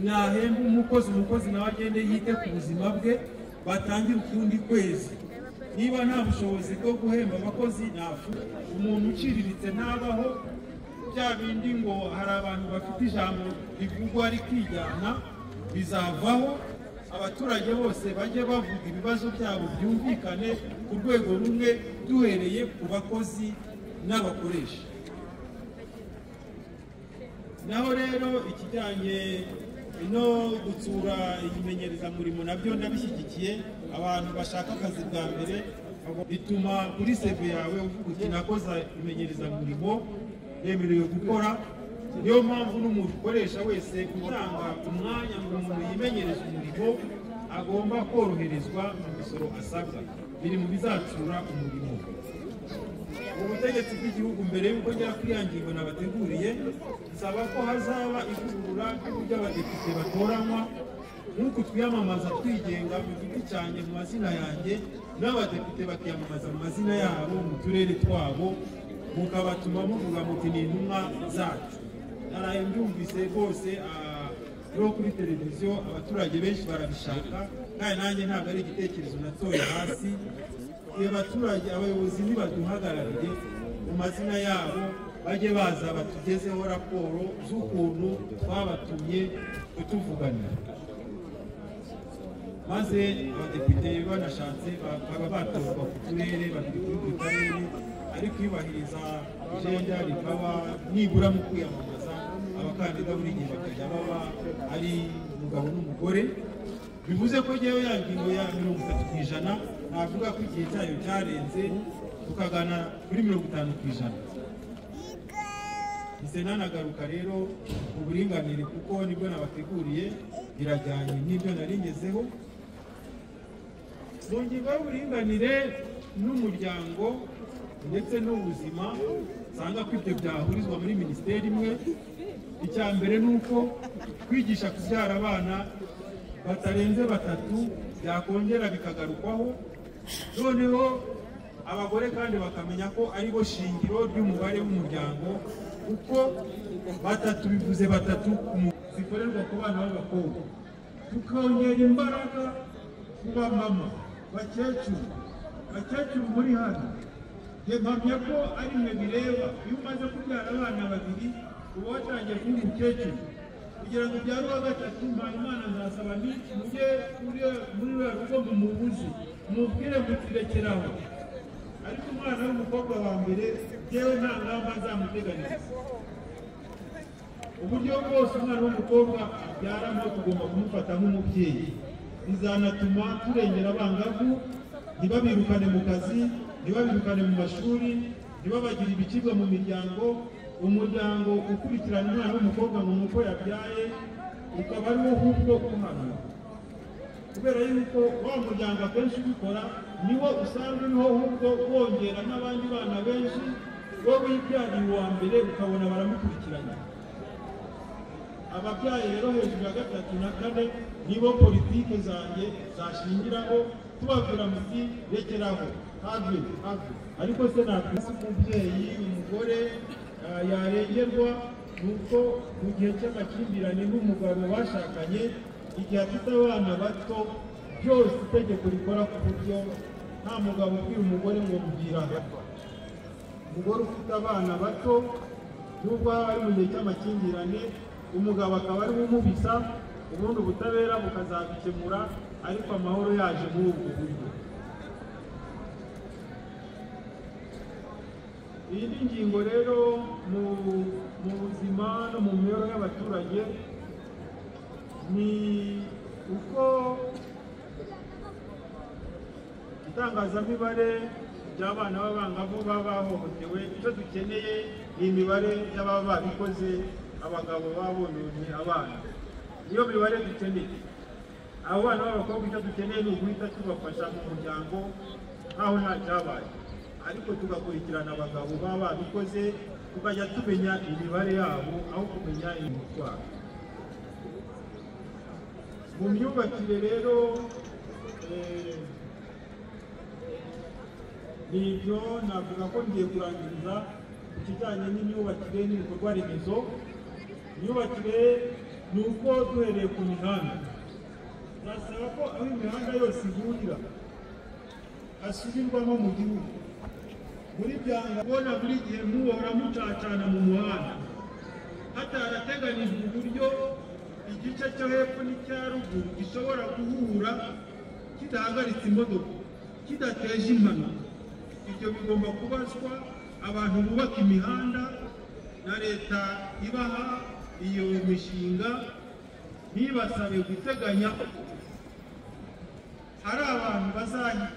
nahemba umukozi umukozi nawe agende yite ku buzima bwe batangire ukundi kwezi niba nta bushobozi bwo guhemba abakozi ntafu umuntu uciriritse ntabaho bya bindi ngo hari abantu bafite ijambo rivugwa rikijyana bizavaho abaturage bose bajye bavuga ibibazo byabo byumvikane ku rwego rumwe duhereye ku bakozi n'abakoresha naho rero ikijyanye no gutsura imenyerezamurimo nabyo ndabishyigikiye abantu bashaka akazi bwa mbere bituma kuri seve yawe uvuga uti nakoza imenyereza murimo yemerewe gukora niyo mpamvu n'umukoresha wese utanga umwanya ngo umuntu yimenyereze umurimo agomba koroherezwa mu misoro asabwa biri mu bizacura umurimo ubutegetsi bw'igihugu mbere y'uko njya kuri ya ngingo nabateguriye nsaba ko hazaba ivugurura ry'uburyo abadepite batoranywa nk'uku twiyamamaza twigenga mu giti cyanjye mu mazina yanjye n'abadepite bakiyamamaza mu mazina yabo mu turere twabo mukabatuma muvuga muti ni intumwa zacu naraye mbyumvise rwose ah, no kuri televiziyo abaturage benshi barabishaka kandi nanjye ntabwo ari igitekerezo natoye hasi iyo baturage abayobozi nibaduhagararire mu mazina yabo bajye baza batugezeho raporo z'ukuntu twabatumye kutuvuganira maze abadepite banashatse bakaba batorwa ku turere babiri kuri buri karere ariko iyubahiriza ijenda rikaba nibura mu kwiyamamaza abakandida buri gihe bakajya baba ari umugabo n'umugore bivuze ko ngewe ya ngingo ya mirongo itatu ku ijana navuga ko igihe cyayo cyarenze tukagana kuri mirongo itanu ku ijana ise nanagaruka rero mu buringanire kuko nibwo nabateguriye birajyanye n'ibyo naringezeho mu ngingo y'uburinganire n'umuryango ndetse n'ubuzima nsanga ko ibyo byahurizwa muri minisiteri imwe icya mbere ni uko kwigisha kubyara abana batarenze batatu byakongera bikagarukwaho noneho abagore kandi bakamenya ko ari bo shingiro ry'umubare w'umuryango kuko batatu bivuze batatu ku mu- zikorerwa ku bana b'abakobwa tukongera imbaraga ku bamama bakecuru bakecuru muri hano njye mpamya ko ari mwe bireba iyo umaze kubyara abana babiri uba watangiye kuba umukecuru kugira ngo ubyare uwa gatatu mpayimana azasaba ni mujye kuri muri ruriya rugo mumubuze mubwire mutirekeraho ariko umwana w'umukobwa wa mbere yewe nta ngamba nzamuteganiriza uburyo bwose umwana w'umukobwa abyaramo tugomba kumufata nk'umubyeyi bizanatuma turengera abangavu ntibabirukane mu kazi ntibabirukane mu mashuri ntibabagire ibicibwa mu miryango umuryango ukurikirana umwana w'umukobwa ngo nuko yabyaye ukaba ari wo ahubwo uhanura kubera yuko wa muryango akenshi ubikora niwo usanga uriho ahubwo wongera n'abandi bana benshi wowe wibyariye uwa mbere ukabona baramukurikirana ababyaye rero hejuru ya gatatu na kane nibo politike zanjye zashingiraho tubabwira muti rekeraho have have ariko se nakwisi umubyeyi umugore ah, yarengerwa ni uko mu gihe cy'amakimbirane n'umugabo bashakanye igihe afite abana bato byose itegeko rikora ku buryo nta mugabo ubwira umugore ngo mubwira umugore ufite abana bato nubwo aba ari mu gihe cy'amakimbirane umugabo akaba ari we umubisa ubundi ubutabera bukazabikemura ariko amahoro yaje muri ubwo buryo iyi ni ingingo rero mu mu buzima no mu mibereho y'abaturage ni uko itangazamibare ry'abana b'abangavu baba bahohotewe icyo dukeneye ni imibare y'ababa babikoze abagabo babononye abana niyo mibare dukeneye abo bana b'abakobwa icyo dukeneye ni uguhita tubafasha mu muryango nk'aho nta cyabaye ariko tugakurikirana abagabo baba babikoze tukajya tumenya imibare yabo aho kumenya imitwaro mu myubakire rero eh, ni ibyo navuga ko ngiye kurangiriza ku kijyanye n'imyubakire n'ibikorwa remezo imyubakire ni uko duhereye ku mihanda turasaba ko aho imihanda yose ihurira hasubirwamo mu gihugu muri byanga kubona buri gihe muhora mucacana mu muhanda hatarateganijwe uburyo igice cyo hepfo n'icya ruguru gishobora guhura kidahagaritse imodoka kidateje impanuka ibyo bigomba kubazwa abantu bubaka imihanda na leta ibaha iyo mishinga ntibasabe guteganya hari abantu bazajya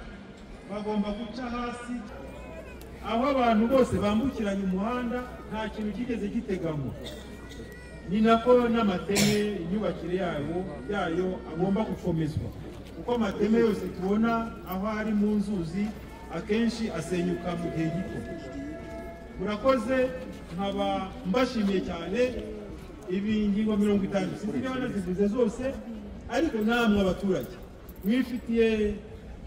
bagomba guca hasi aho abantu bose bambukiranya umuhanda nta kintu kigeze giteganywa ni nako n'amateme imyubakire yayo yayo agomba gukomezwa kuko amateme yose tubona aho ari mu nzuzi akenshi asenyuka mu gihe gito murakoze nkaba mbashimiye cyane ibi ngingo mirongo itanu sinzi niba nazivuze zose ariko namwe abaturage mwifitiye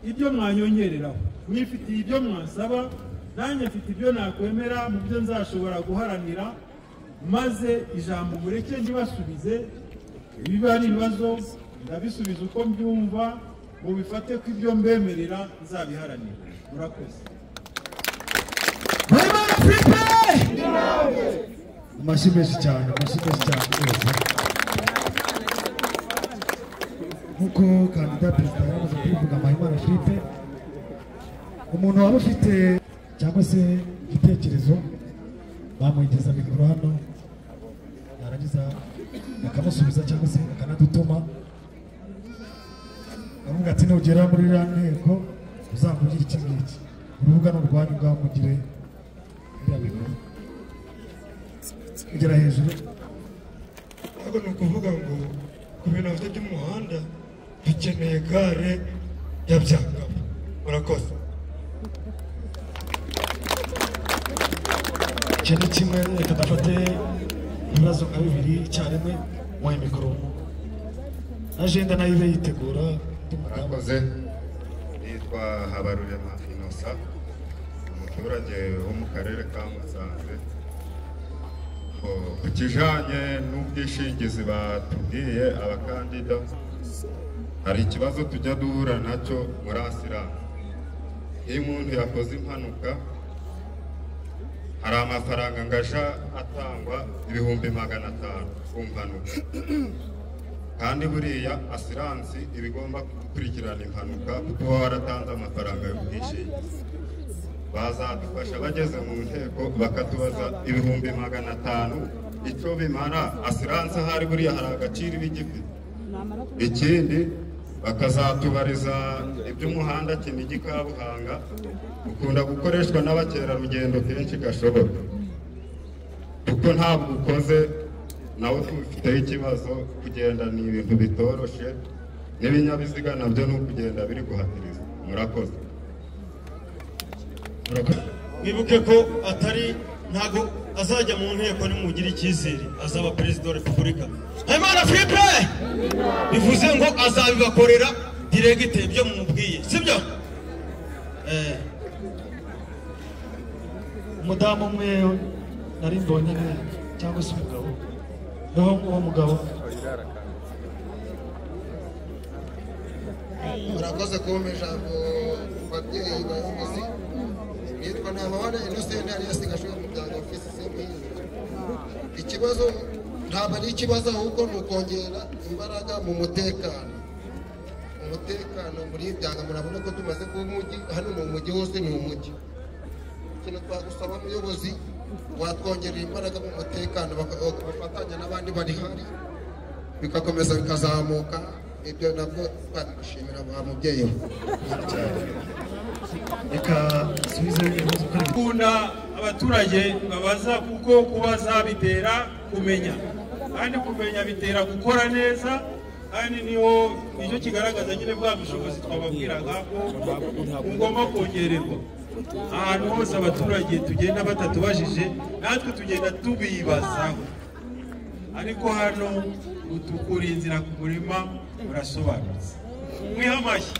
ibyo mwanyongereraho mwifitiye ibyo mwansaba nanjye mfite ibyo nakwemera mu byo nzashobora guharanira maze ijambo mureke ntibasubize ibiba ari ibibazo ndabisubiza uko mbyumva mubifate ko ibyo mbemerera nzabiharanira murakoze amashyi menshi cyane amashyi menshi cyane rwose nk'uko kandida perezida yaramaze kubivuga mpayimana philippe umuntu waba ufite cyangwa se igitekerezo bamwegeza mikoro hano yarangiza akamusubiza cyangwa se akanadutuma aravuga ati nugera muri iriya nteko uzamugire iki ngiki urubuga ni urwanyu bwamugire iriya mikoro kugera hejuru ntabwo ni ukuvuga ngo ku bintu bafite by'umuhanda dukeneye gare ya byangabo murakoze icyo ni kimwe reka dufate ibibazo nka bibiri icyarimwe muhe mikoro ajenda nayo ibe yitegura murakoze nitwa habarurema inosa umuturage wo mu karere ka musanze ku kijyanye n'ubwishingizi batubwiye abakandida hari ikibazo tujya duhura nacyo muri asiramu iyo umuntu yakoze impanuka hari amafaranga ngaja atangwa ibihumbi magana atanu ku mpanuka kandi buriya asiransi iba igomba gukurikirana impanuka kuko uba waratanze amafaranga y'ubwishingizi bazadufasha bageze mu nteko bakatubaza ibihumbi magana atanu icyo bimara asiranse ahari buriya hari agaciro iba igifite ikindi bakazatubariza iby'umuhanda kinigi kabuhanga ukunda gukoreshwa n'abakerarugendo kenshi gashoboka kuko ntabwo ukoze nawe tubifiteho ikibazo kugenda ni ibintu bitoroshe n'ibinyabiziga nabyo ni ukugenda biri guhatiriza murakoze mwibuke ko atari ntabwo azajya mu nteko nimugire icyizere azaba perezida wa repubulika habimana philippe bivuze ngo azabibakorera diregite ibyo mumubwiye sibyo umudamu umwe nari mbonye ni- cyangwa se umugabo niho uwo mugabo murakoze kumpa ijambo ku babyeyi bayobozi nitwa ntamabara inosenti alias gashoboka umuryango ofisi simbizi ikibazo ntabwo ari ikibazo ahubwo ni ukongera imbaraga mu mutekano umutekano muri byanga murabona ko tumaze kuba umujyi hano ni umujyi wose ni umujyi ikintu twagusaba umuyobozi watwongerera imbaraga mu mutekano baka- bagafatanya n'abandi bari hari bigakomeza bikazamuka ibyo nabwo twabimushimira wa mubyeyi we reka subize ibibazo kuri gukunda abaturage babaza kuko kubaza bitera kumenya kandi kumenya bitera gukora neza kandi niho nicyo kigaragaza nyine bwa bushobozi twababwiraga ko bugomba kongererwa ahantu hose abaturage tugenda batatubajije natwe tugenda tubibazaho ariko hano utukura inzira ku murima urasobanutse mwihe amashyi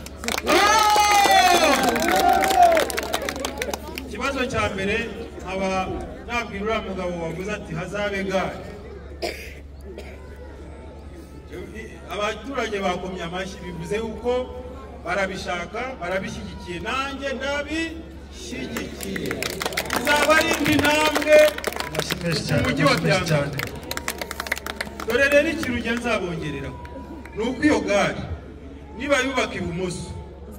ikibazo cya mbere nkaba nabwira uriya mugabo wavuze ati hazabe gare abaturage bakomye amashyi bivuze yuko barabishaka barabishyigikiye nanjye ndabishyigikiye izaba ari indi ntambwe amashyi menshi cyane Umujyi wa amashyi menshi cyane dore rero ikintu njya nzabongereraho ni uko iyo gare niba yubaka ibumoso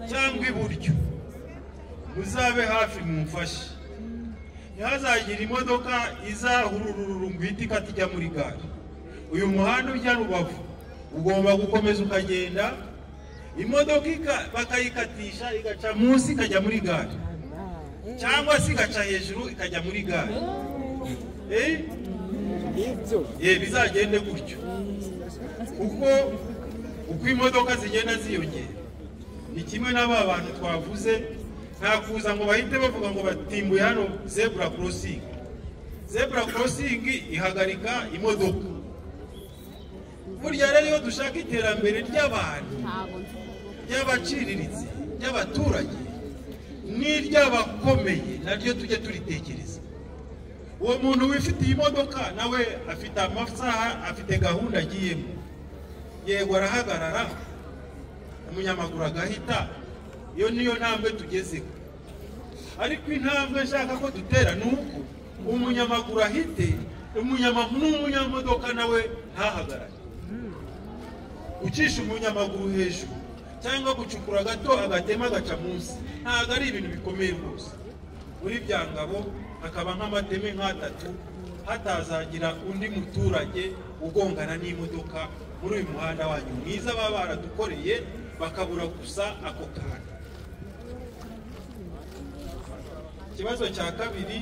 cyangwa iburyo muzabe hafi mumfashe ntihazagire imodoka izahurururu ngo ihite ikata ijya muri gare uyu muhanda ujya rubavu ugomba gukomeza ukagenda imodoka ika- bakayikatisha igaca munsi ikajya muri gare cyangwa se igaca hejuru ikajya muri gare Eh? Eh, bizagende gutyo kuko uko imodoka zigenda ziyongera ni kimwe na ba bantu twavuze nta kuza ngo bahite bavuga ngo batimbuye hano zebura korosingi zebura korosingi ihagarika imodoka burya rero iyo dushaka iterambere ry'abantu ry'abaciriritse ry'abaturage n'iry'abakomeye naryo tujye turitekereza uwo muntu wifitiye imodoka nawe afite amasaha afite gahunda agiyemo yego arahagarara umunyamaguru agahita iyo niyo ntambwe tugezeho ariko intambwe nshaka ko dutera ni uko umunyamaguru ahite umunyamaguru n'umunyamodoka nawe ntahagarare gucisha umunyamaguru hejuru cyangwa gucukura gato agatema agaca munsi ntabwo ari ibintu bikomeye rwose muri bya ngabo hakaba nk'amateme nk'atatu hatazagira undi muturage ugongana n'imodoka muri uyu muhanda wanyu mwiza baba baradukoreye bakabura gusa ako kantu ikibazo cya kabiri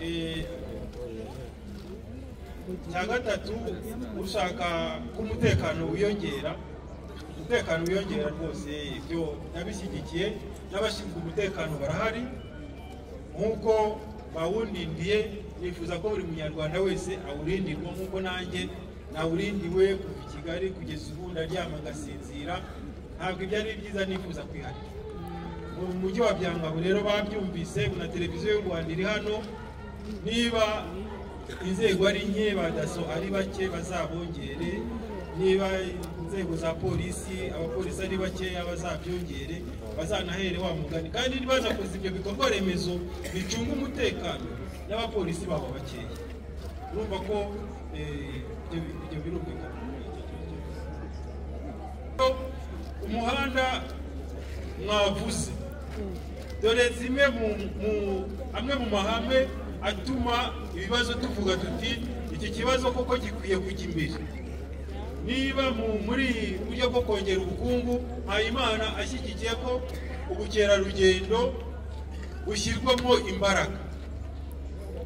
eh, cya gatatu ushaka ko umutekano wiyongera umutekano wiyongera rwose ibyo ndabishyigikiye n'abashinzwe umutekano barahari nk'uko bawundindiye nifuza ko buri munyarwanda wese awurindirwa nk'uko nanjye nawurindiwe kuva i kigali kugeza ubu ndaryama ngasinzira ntabwo ibyo ari byiza nifuza kwiharira mu mujyi wa byangabo rero babyumvise na televiziyo y'u rwanda iri hano niba inzego ari nke ba daso ari bake bazabongere niba inzego za polisi abapolisi ari bakeya bazabyongere bazanahere wa mugani kandi nibaza kuza ibyo bikorwa remezo bicunga umutekano n'abapolisi babo bakeya urumva ko eh, ibyo bi- ibyo birumvikana umuhanda mwavuze dore zimwe mu mu- amwe mu mahame atuma ibibazo tuvuga tuti iki kibazo koko gikwiye kujya imbere niba mu- muri buryo bwo kongera ubukungu mpayimana ashyigikiye ko ubukerarugendo bushyirwamo imbaraga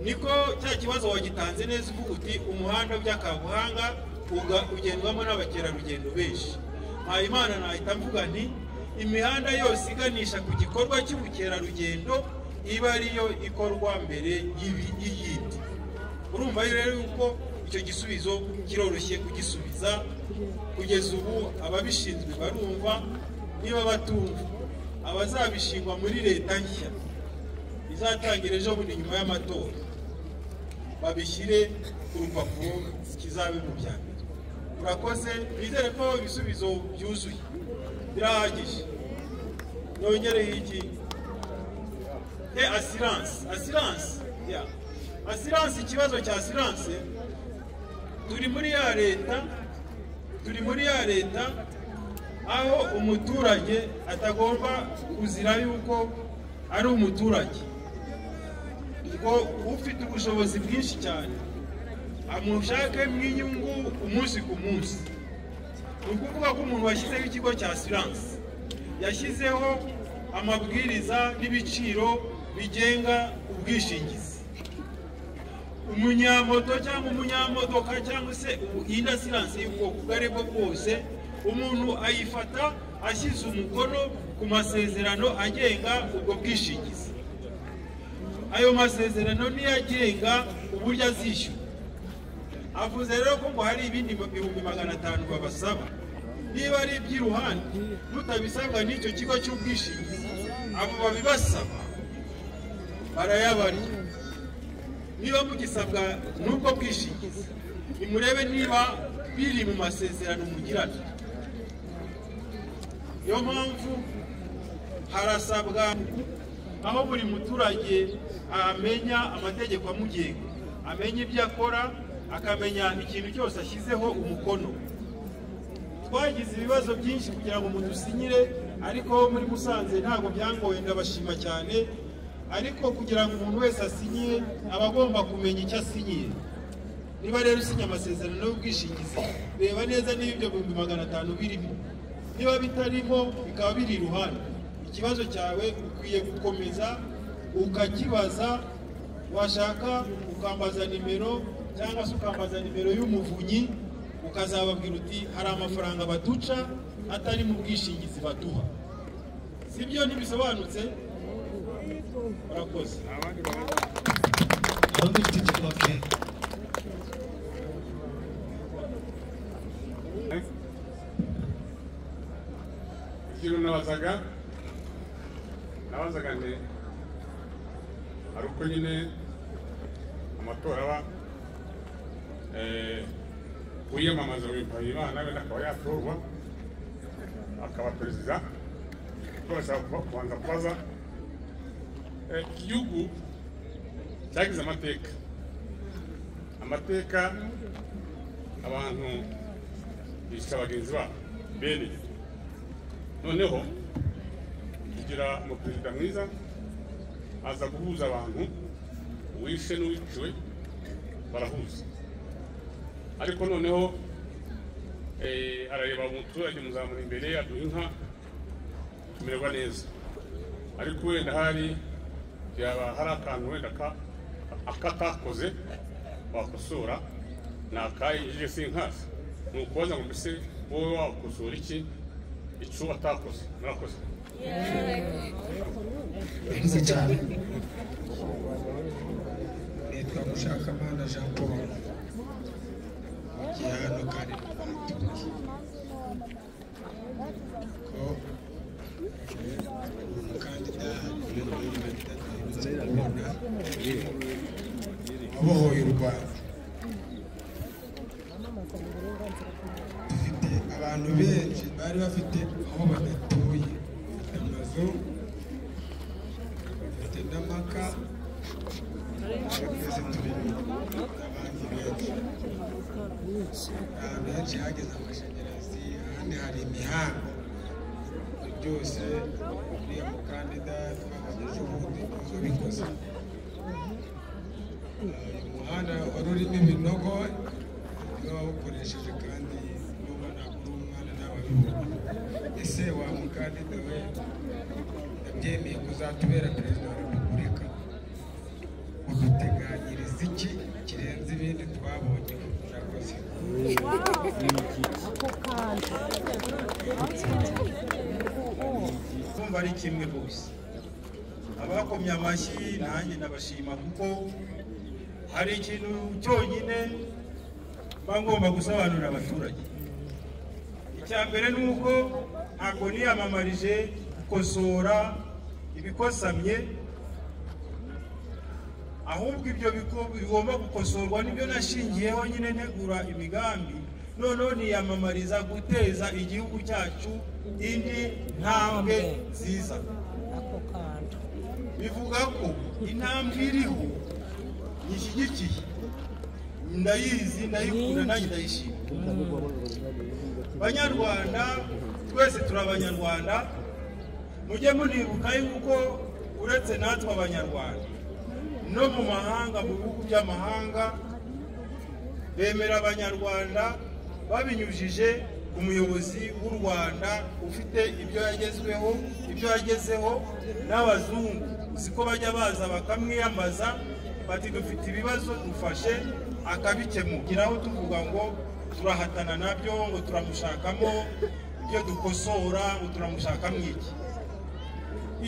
niko cya kibazo wagitanze neza uvuga uti umuhanda by'akabuhanga uga- ugendwamo n'abakerarugendo benshi mpayimana nahita mvuga nti imihanda yose iganisha ku gikorwa cy'ubukerarugendo iba ariyo ikorwa mbere y'ibi- y'iyindi urumva rero yuko icyo gisubizo kiroroshye kugisubiza kugeza ubu ababishinzwe barumva niba batumva abazabishingwa muri leta nshya izatangira ejo bundi nyuma y'amatora babishyire ku rupapuro kizabe mu bya mbere murakoze bizere ko ibisubizo byuzuye birahagije nongereho iki e asiranse asiranse ya asiranse ikibazo cya asiranse turi muri ya leta turi muri ya leta aho umuturage atagomba kuzira yuko ari umuturage ubwo ufite ubushobozi bwinshi cyane amushakemo inyungu umunsi ku munsi ni ukuvuga ko umuntu washyizeho ikigo cya asiranse yashyizeho amabwiriza n'ibiciro bigenga ubwishingizi umunyamoto cyangwa umunyamodoka cyangwa se indi asiranse y'ubwoko ubwo ari bwo bwose umuntu ayifata ashyize umukono ku masezerano agenga ubwo bwishingizi ayo masezerano niyo agenga uburyo azishyura avuze rero ko ngo hari ibindi ibihumbi magana atanu babasaba niba ari iby'iruhande mutabisabwa n'icyo kigo cy'ubwishingizi abo babibasaba barayabarya niba mugisabwa n'ubwo bwishingizi nimurebe niba biri mu masezerano mugirana niyo mpamvu harasabwa aho buri muturage amenya amategeko amugenga amenya ibyo akora akamenya ikintu cyose ashyizeho umukono twagize ibibazo byinshi kugira ngo mudusinyire ariko muri musanze ntabwo byangoye ndabashima cyane ariko kugira ngo umuntu wese asinyiye aba agomba kumenya icyo asinyiye niba rero usinya amasezerano y'ubwishingizi reba neza niba ibyo bihumbi magana atanu birimo niba bitarimo bikaba biri iruhande ikibazo cyawe ukwiye gukomeza ukakibaza washaka ukambaza nimero cyangwa se ukambaza nimero y'umuvunyi ukazababwira uti hari amafaranga baduca atari mu bwishingizi baduha si byo ntibisobanutse urakoze abandi bafite igipapuro ikintu nabazaga nabazaga nde ari uko nyine amatora aba eh, uyamamaza Mpayimana we akaba yatorwa akaba perezida turashaka kuba- kubanza kubaza eh, igihugu cyagize amateka amateka abantu bica bagenzi babo bene noneho tugira umuperezida mwiza aza guhuza abantu uwishe n'uwiciwe barahuza ariko noneho eh, arareba umuturage muzamura imbere aduha inka tumererwa neza ariko wenda hari yaba hari akantu wenda ka- akatakoze wakosora ni akayinjije sinkazi ni ukubaza ngo mbese wowe wakosora iki icyo watakoze murakoze murakoze cyane nitwa mushakamana jean paul ngiye hano kare ko umukandida wabohoye u rwanda dufite abantu benshi bari bafite aho badatuye amazu dufite n'amaka twese turi abandi benshi ahantu henshi hageze amashanyarazi ahandi hari imihanda ibyo byose uriya mukandida twabageje ubundi nizo bikoze uyu muhanda wari urimo ibinogo niba wawukoresheje kandi n'ubu ntabwo uri umwana ntababibona ese wa mukandida we ndabyemeye kuzatubera perezida wa repubulika uduteganyiriza iki kirenze ibindi twabonye murakoze kumva ari kimwe bose abakomye amashyi nanjye ndabashima kuko hari ikintu cyonyine mba ngomba gusobanurira abaturage icya mbere ni uko ntabwo niyamamarije gukosora ibikosamye ahubwo ibyo biko- bigomba gukosorwa nibyo nashingiyeho nyine ntegura imigambi noneho niyamamariza guteza igihugu cyacu indi ntambwe nziza bivuga ko intambwe iriho nyishyigikiye ndayizi ndayikunda nanjye ndayishima banyarwanda twese turi abanyarwanda mujye munibuka yuko uretse natwe abanyarwanda no mu mahanga mu bihugu by'amahanga bemera abanyarwanda babinyujije ku muyobozi w'u rwanda ufite ibyo yagezweho ibyo yagezeho n'abazungu siko bajya baza bakamwiyambaza bati dufite ibibazo dufashe akabikemukiraho tuvuga ngo turahatana nabyo ngo turamushakamo ibyo dukosora ngo turamushakamo iki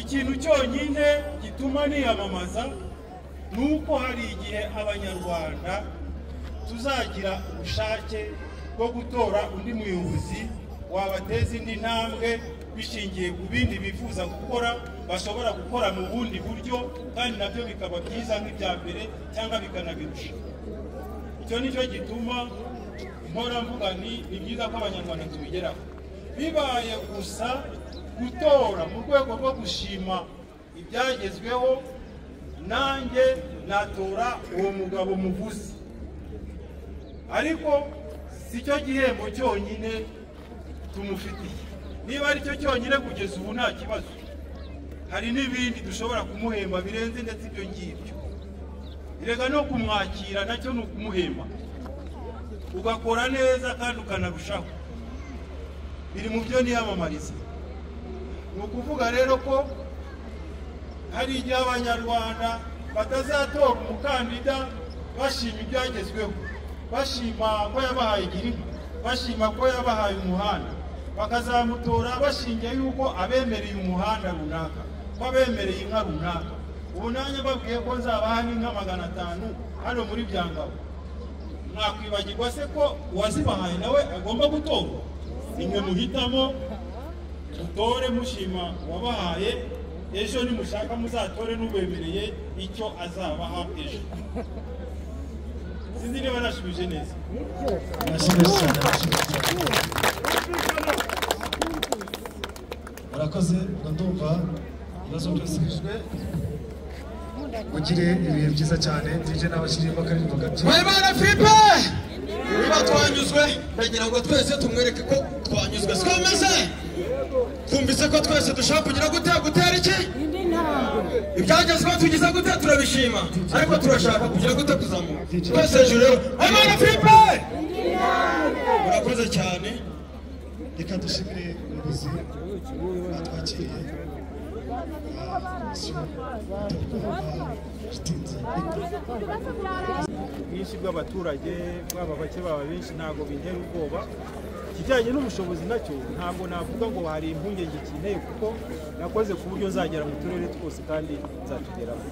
ikintu cyonyine gituma niyamamaza ni uko hari igihe abanyarwanda tuzagira ubushake bwo gutora undi muyobozi wabateza indi ntambwe bishingiye ku bindi bifuza gukora bashobora gukora mu bundi buryo kandi nabyo bikaba byiza nk'ibya mbere cyangwa bikanabirusha icyo ni cyo gituma mpora mvuga ni ni byiza ko abanyarwanda tubigeraho bibaye gusa gutora mu rwego rwo gushima ibyagezweho nanjye natora uwo mugabo muvuze ariko si cyo gihembo cyonyine tumufitiye niba ari cyo cyonyine kugeza ubu nta kibazo hari n'ibindi dushobora kumuhemba birenze ndetse ibyo ngibyo reka no kumwakira nacyo ni ukumuhemba ugakora neza kandi ukanarushaho biri mu byo niyamamariza ni ukuvuga rero ko hari igihe abanyarwanda batazatora umukandida bashima ibyagezweho bashima ko yabahaye igihugu bashima ko yabahaye umuhanda bakazamutora bashingiye yuko abemereye umuhanda runaka ko abemereye inka runaka ubu nanjye babwiye ko nzabaha n'inka magana atanu hano muri byangabo mwakwibagirwa se ko uwazibahaye nawe agomba gutorwa nimwe muhitamo mutore mushima uwabahaye ejo nimushaka muzatore n'ubemereye icyo azabaha ejo sinzi niba nashubije neza murakoze ndumva ibibazo byose bishwe mugire ibihe byiza cyane ndije n'abashyiriyeho akaririmbo gake mpayimana fibe niba twanyuzwe ndagira ngo twese tumwereke ko twanyuzwe siko bimeze twumvise ko twese dushaka kugira gute gutera iki ibyagezweho tugize gute turabishima ariko turashaka kugira gute kuzamuka twese hejuru rero mpayimana fibe murakoze cyane reka dushimire umuyobozi batwakiriye bwinshi bw'abaturage bwaba bake baba benshi ntabwo bintera ubwoba ikijyanye n'ubushobozi nacyo ntabwo navuga ngo hari impungenge ikeneye kuko nakoze ku buryo nzagera mu turere twose kandi nzatugeraho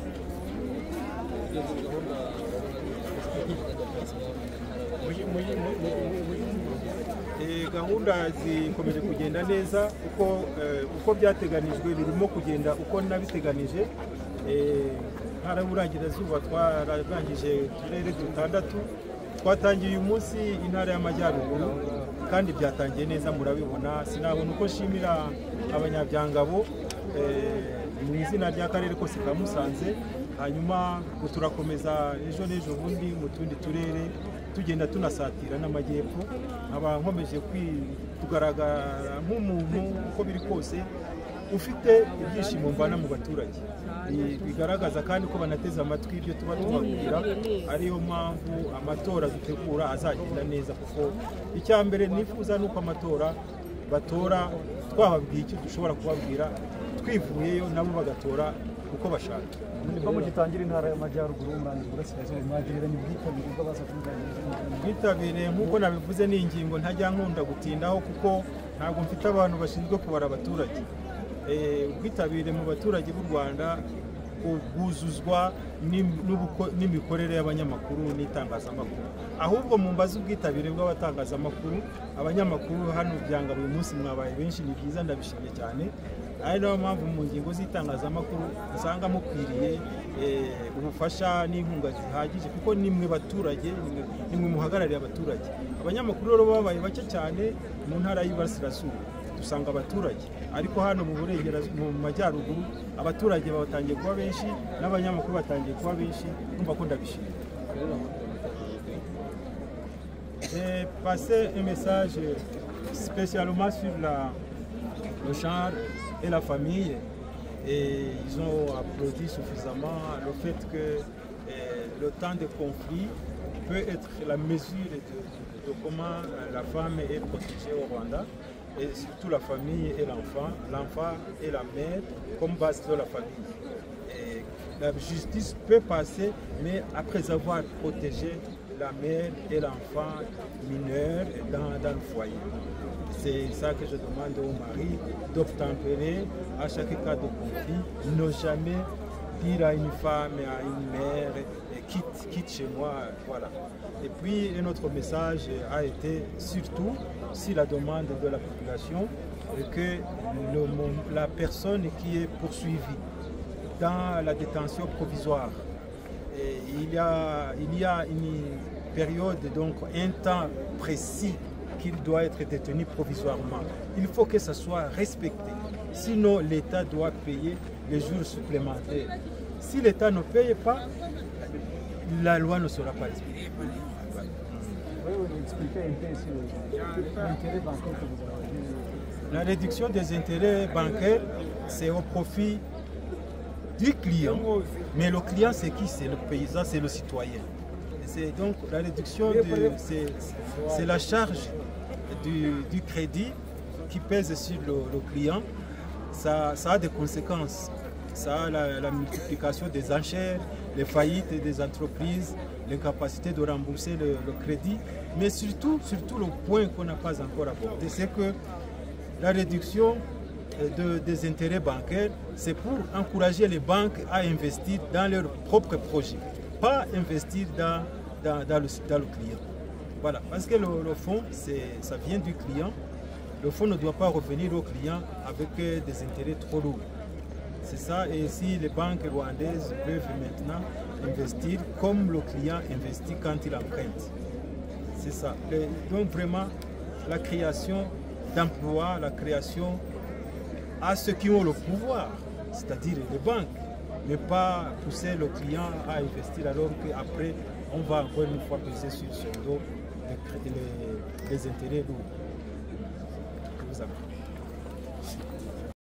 Eh, gahunda zikomeje kugenda neza uko eh, uko byateganijwe birimo kugenda uko nabiteganije Eh, ntara y'uburengerazuba twararangije uturere dutandatu twatangiye uyu munsi intara y'amajyaruguru kandi byatangiye neza murabibona sinabona uko nshimira abanyabyangabo eh, mu izina ry'akarere kose ka musanze hanyuma ngo turakomeza ejo n'ejo bundi mu tundi turere tugenda tunasatira n'amajyepfo nkaba nkomeje kwi- kugaragara nk'umuntu uko biri kose ufite ibyishimo mvana mu baturage Bi- bigaragaza kandi ko banateze amatwi ibyo tuba tubabwira ariyo mpamvu amatora dutegura azagenda neza kuko icya mbere nifuza ni uko amatora batora twababwiye icyo dushobora kubabwira twivuyeyo nabo bagatora uko bashaka ko mugitangira intara y'amajyaruguru murangiza uburasirazuba mwagereranya ubwitabire bw'abaza kubwira ubwitabire nk'uko nabivuze ni ingingo ntajya nkunda gutindaho kuko ntabwo mfite abantu bashinzwe kubara abaturage Eh, ubwitabire mu baturage b'u rwanda bu- bwuzuzwa n'im- n'ubuko- n'imikorere y'abanyamakuru n'itangazamakuru ahubwo mu mbazi ubwitabire bw'abatangazamakuru abanyamakuru hano byanga buri munsi mwabaye benshi ni byiza ndabishimye cyane ari nayo mpamvu mu ngingo z'itangazamakuru usanga mukwiriye eh, ubufasha n'inkunga zihagije kuko nimwe baturage nimwe- nimwe muhagarariye abaturage abanyamakuru rero babaye bake cyane mu ntara y'iburasirazuba dusanga abaturage ariko hano mu burengerazuba mu majyaruguru abaturage batangiye kuba benshi n'abanyamakuru batangiye kuba benshi kumva ko ndabishimira J'ai passé un message spécialement sur la- le genre et la famille. Et ils ont applaudi suffisamment le fait que euh, le temps de conflit peut être la mesure de, de comment euh, la femme est protégée au Rwanda, et surtout la famille et l'enfant, l'enfant et la mère comme base de la famille. Et la justice peut passer, mais après avoir protégé la mère et l'enfant mineur dans, dans le foyer. C'est ça que je demande aux maris d'obtempérer à chaque cas de conflit, ne jamais dire à une femme, à une mère, eh, quitte, quitte chez moi, voilà. Et puis, un autre message a été surtout sur la demande de la population eh, que le mon- la personne qui est poursuivie dans la détention provisoire. Et il, y a, il y a une période, donc un temps précis qu'il doit être détenu provisoirement. Il faut que ça soit respecté. Sinon, l'État doit payer les jours supplémentaires. Si l'État ne paye pas, la loi ne sera pas respectée. La réduction des intérêts bancaires, c'est au profit du client. Mais le client, c'est qui C'est le paysan, c'est le citoyen. Et C'est donc la réduction, de- c'est c'est la charge du, du crédit qui pèse sur le, le client, ça, ça, a des conséquences. Ça a la, la, multiplication des enchères, les faillites des entreprises, l'incapacité de rembourser le, le, crédit. Mais surtout, surtout le point qu'on n'a pas encore abordé, c'est que la réduction de, des intérêts bancaires, c'est pour encourager les banques à investir dans leurs propres projets, pas investir dans, dans, dans, le, dans le, client. Voilà, parce que le, le fonds, ça vient du client. Le fonds ne doit pas revenir au client avec des intérêts trop lourds. C'est ça, et si les banques rwandaises peuvent maintenant investir comme le client investit quand il emprunte. C'est ça. Et donc vraiment, la création d'emplois, la création à ceux qui ont le pouvoir, c'est-à-dire les banques, mais pas pousser le client à investir alors qu'après, on va encore une fois peser sur son dos les, les, les intérêts lourds. Je vous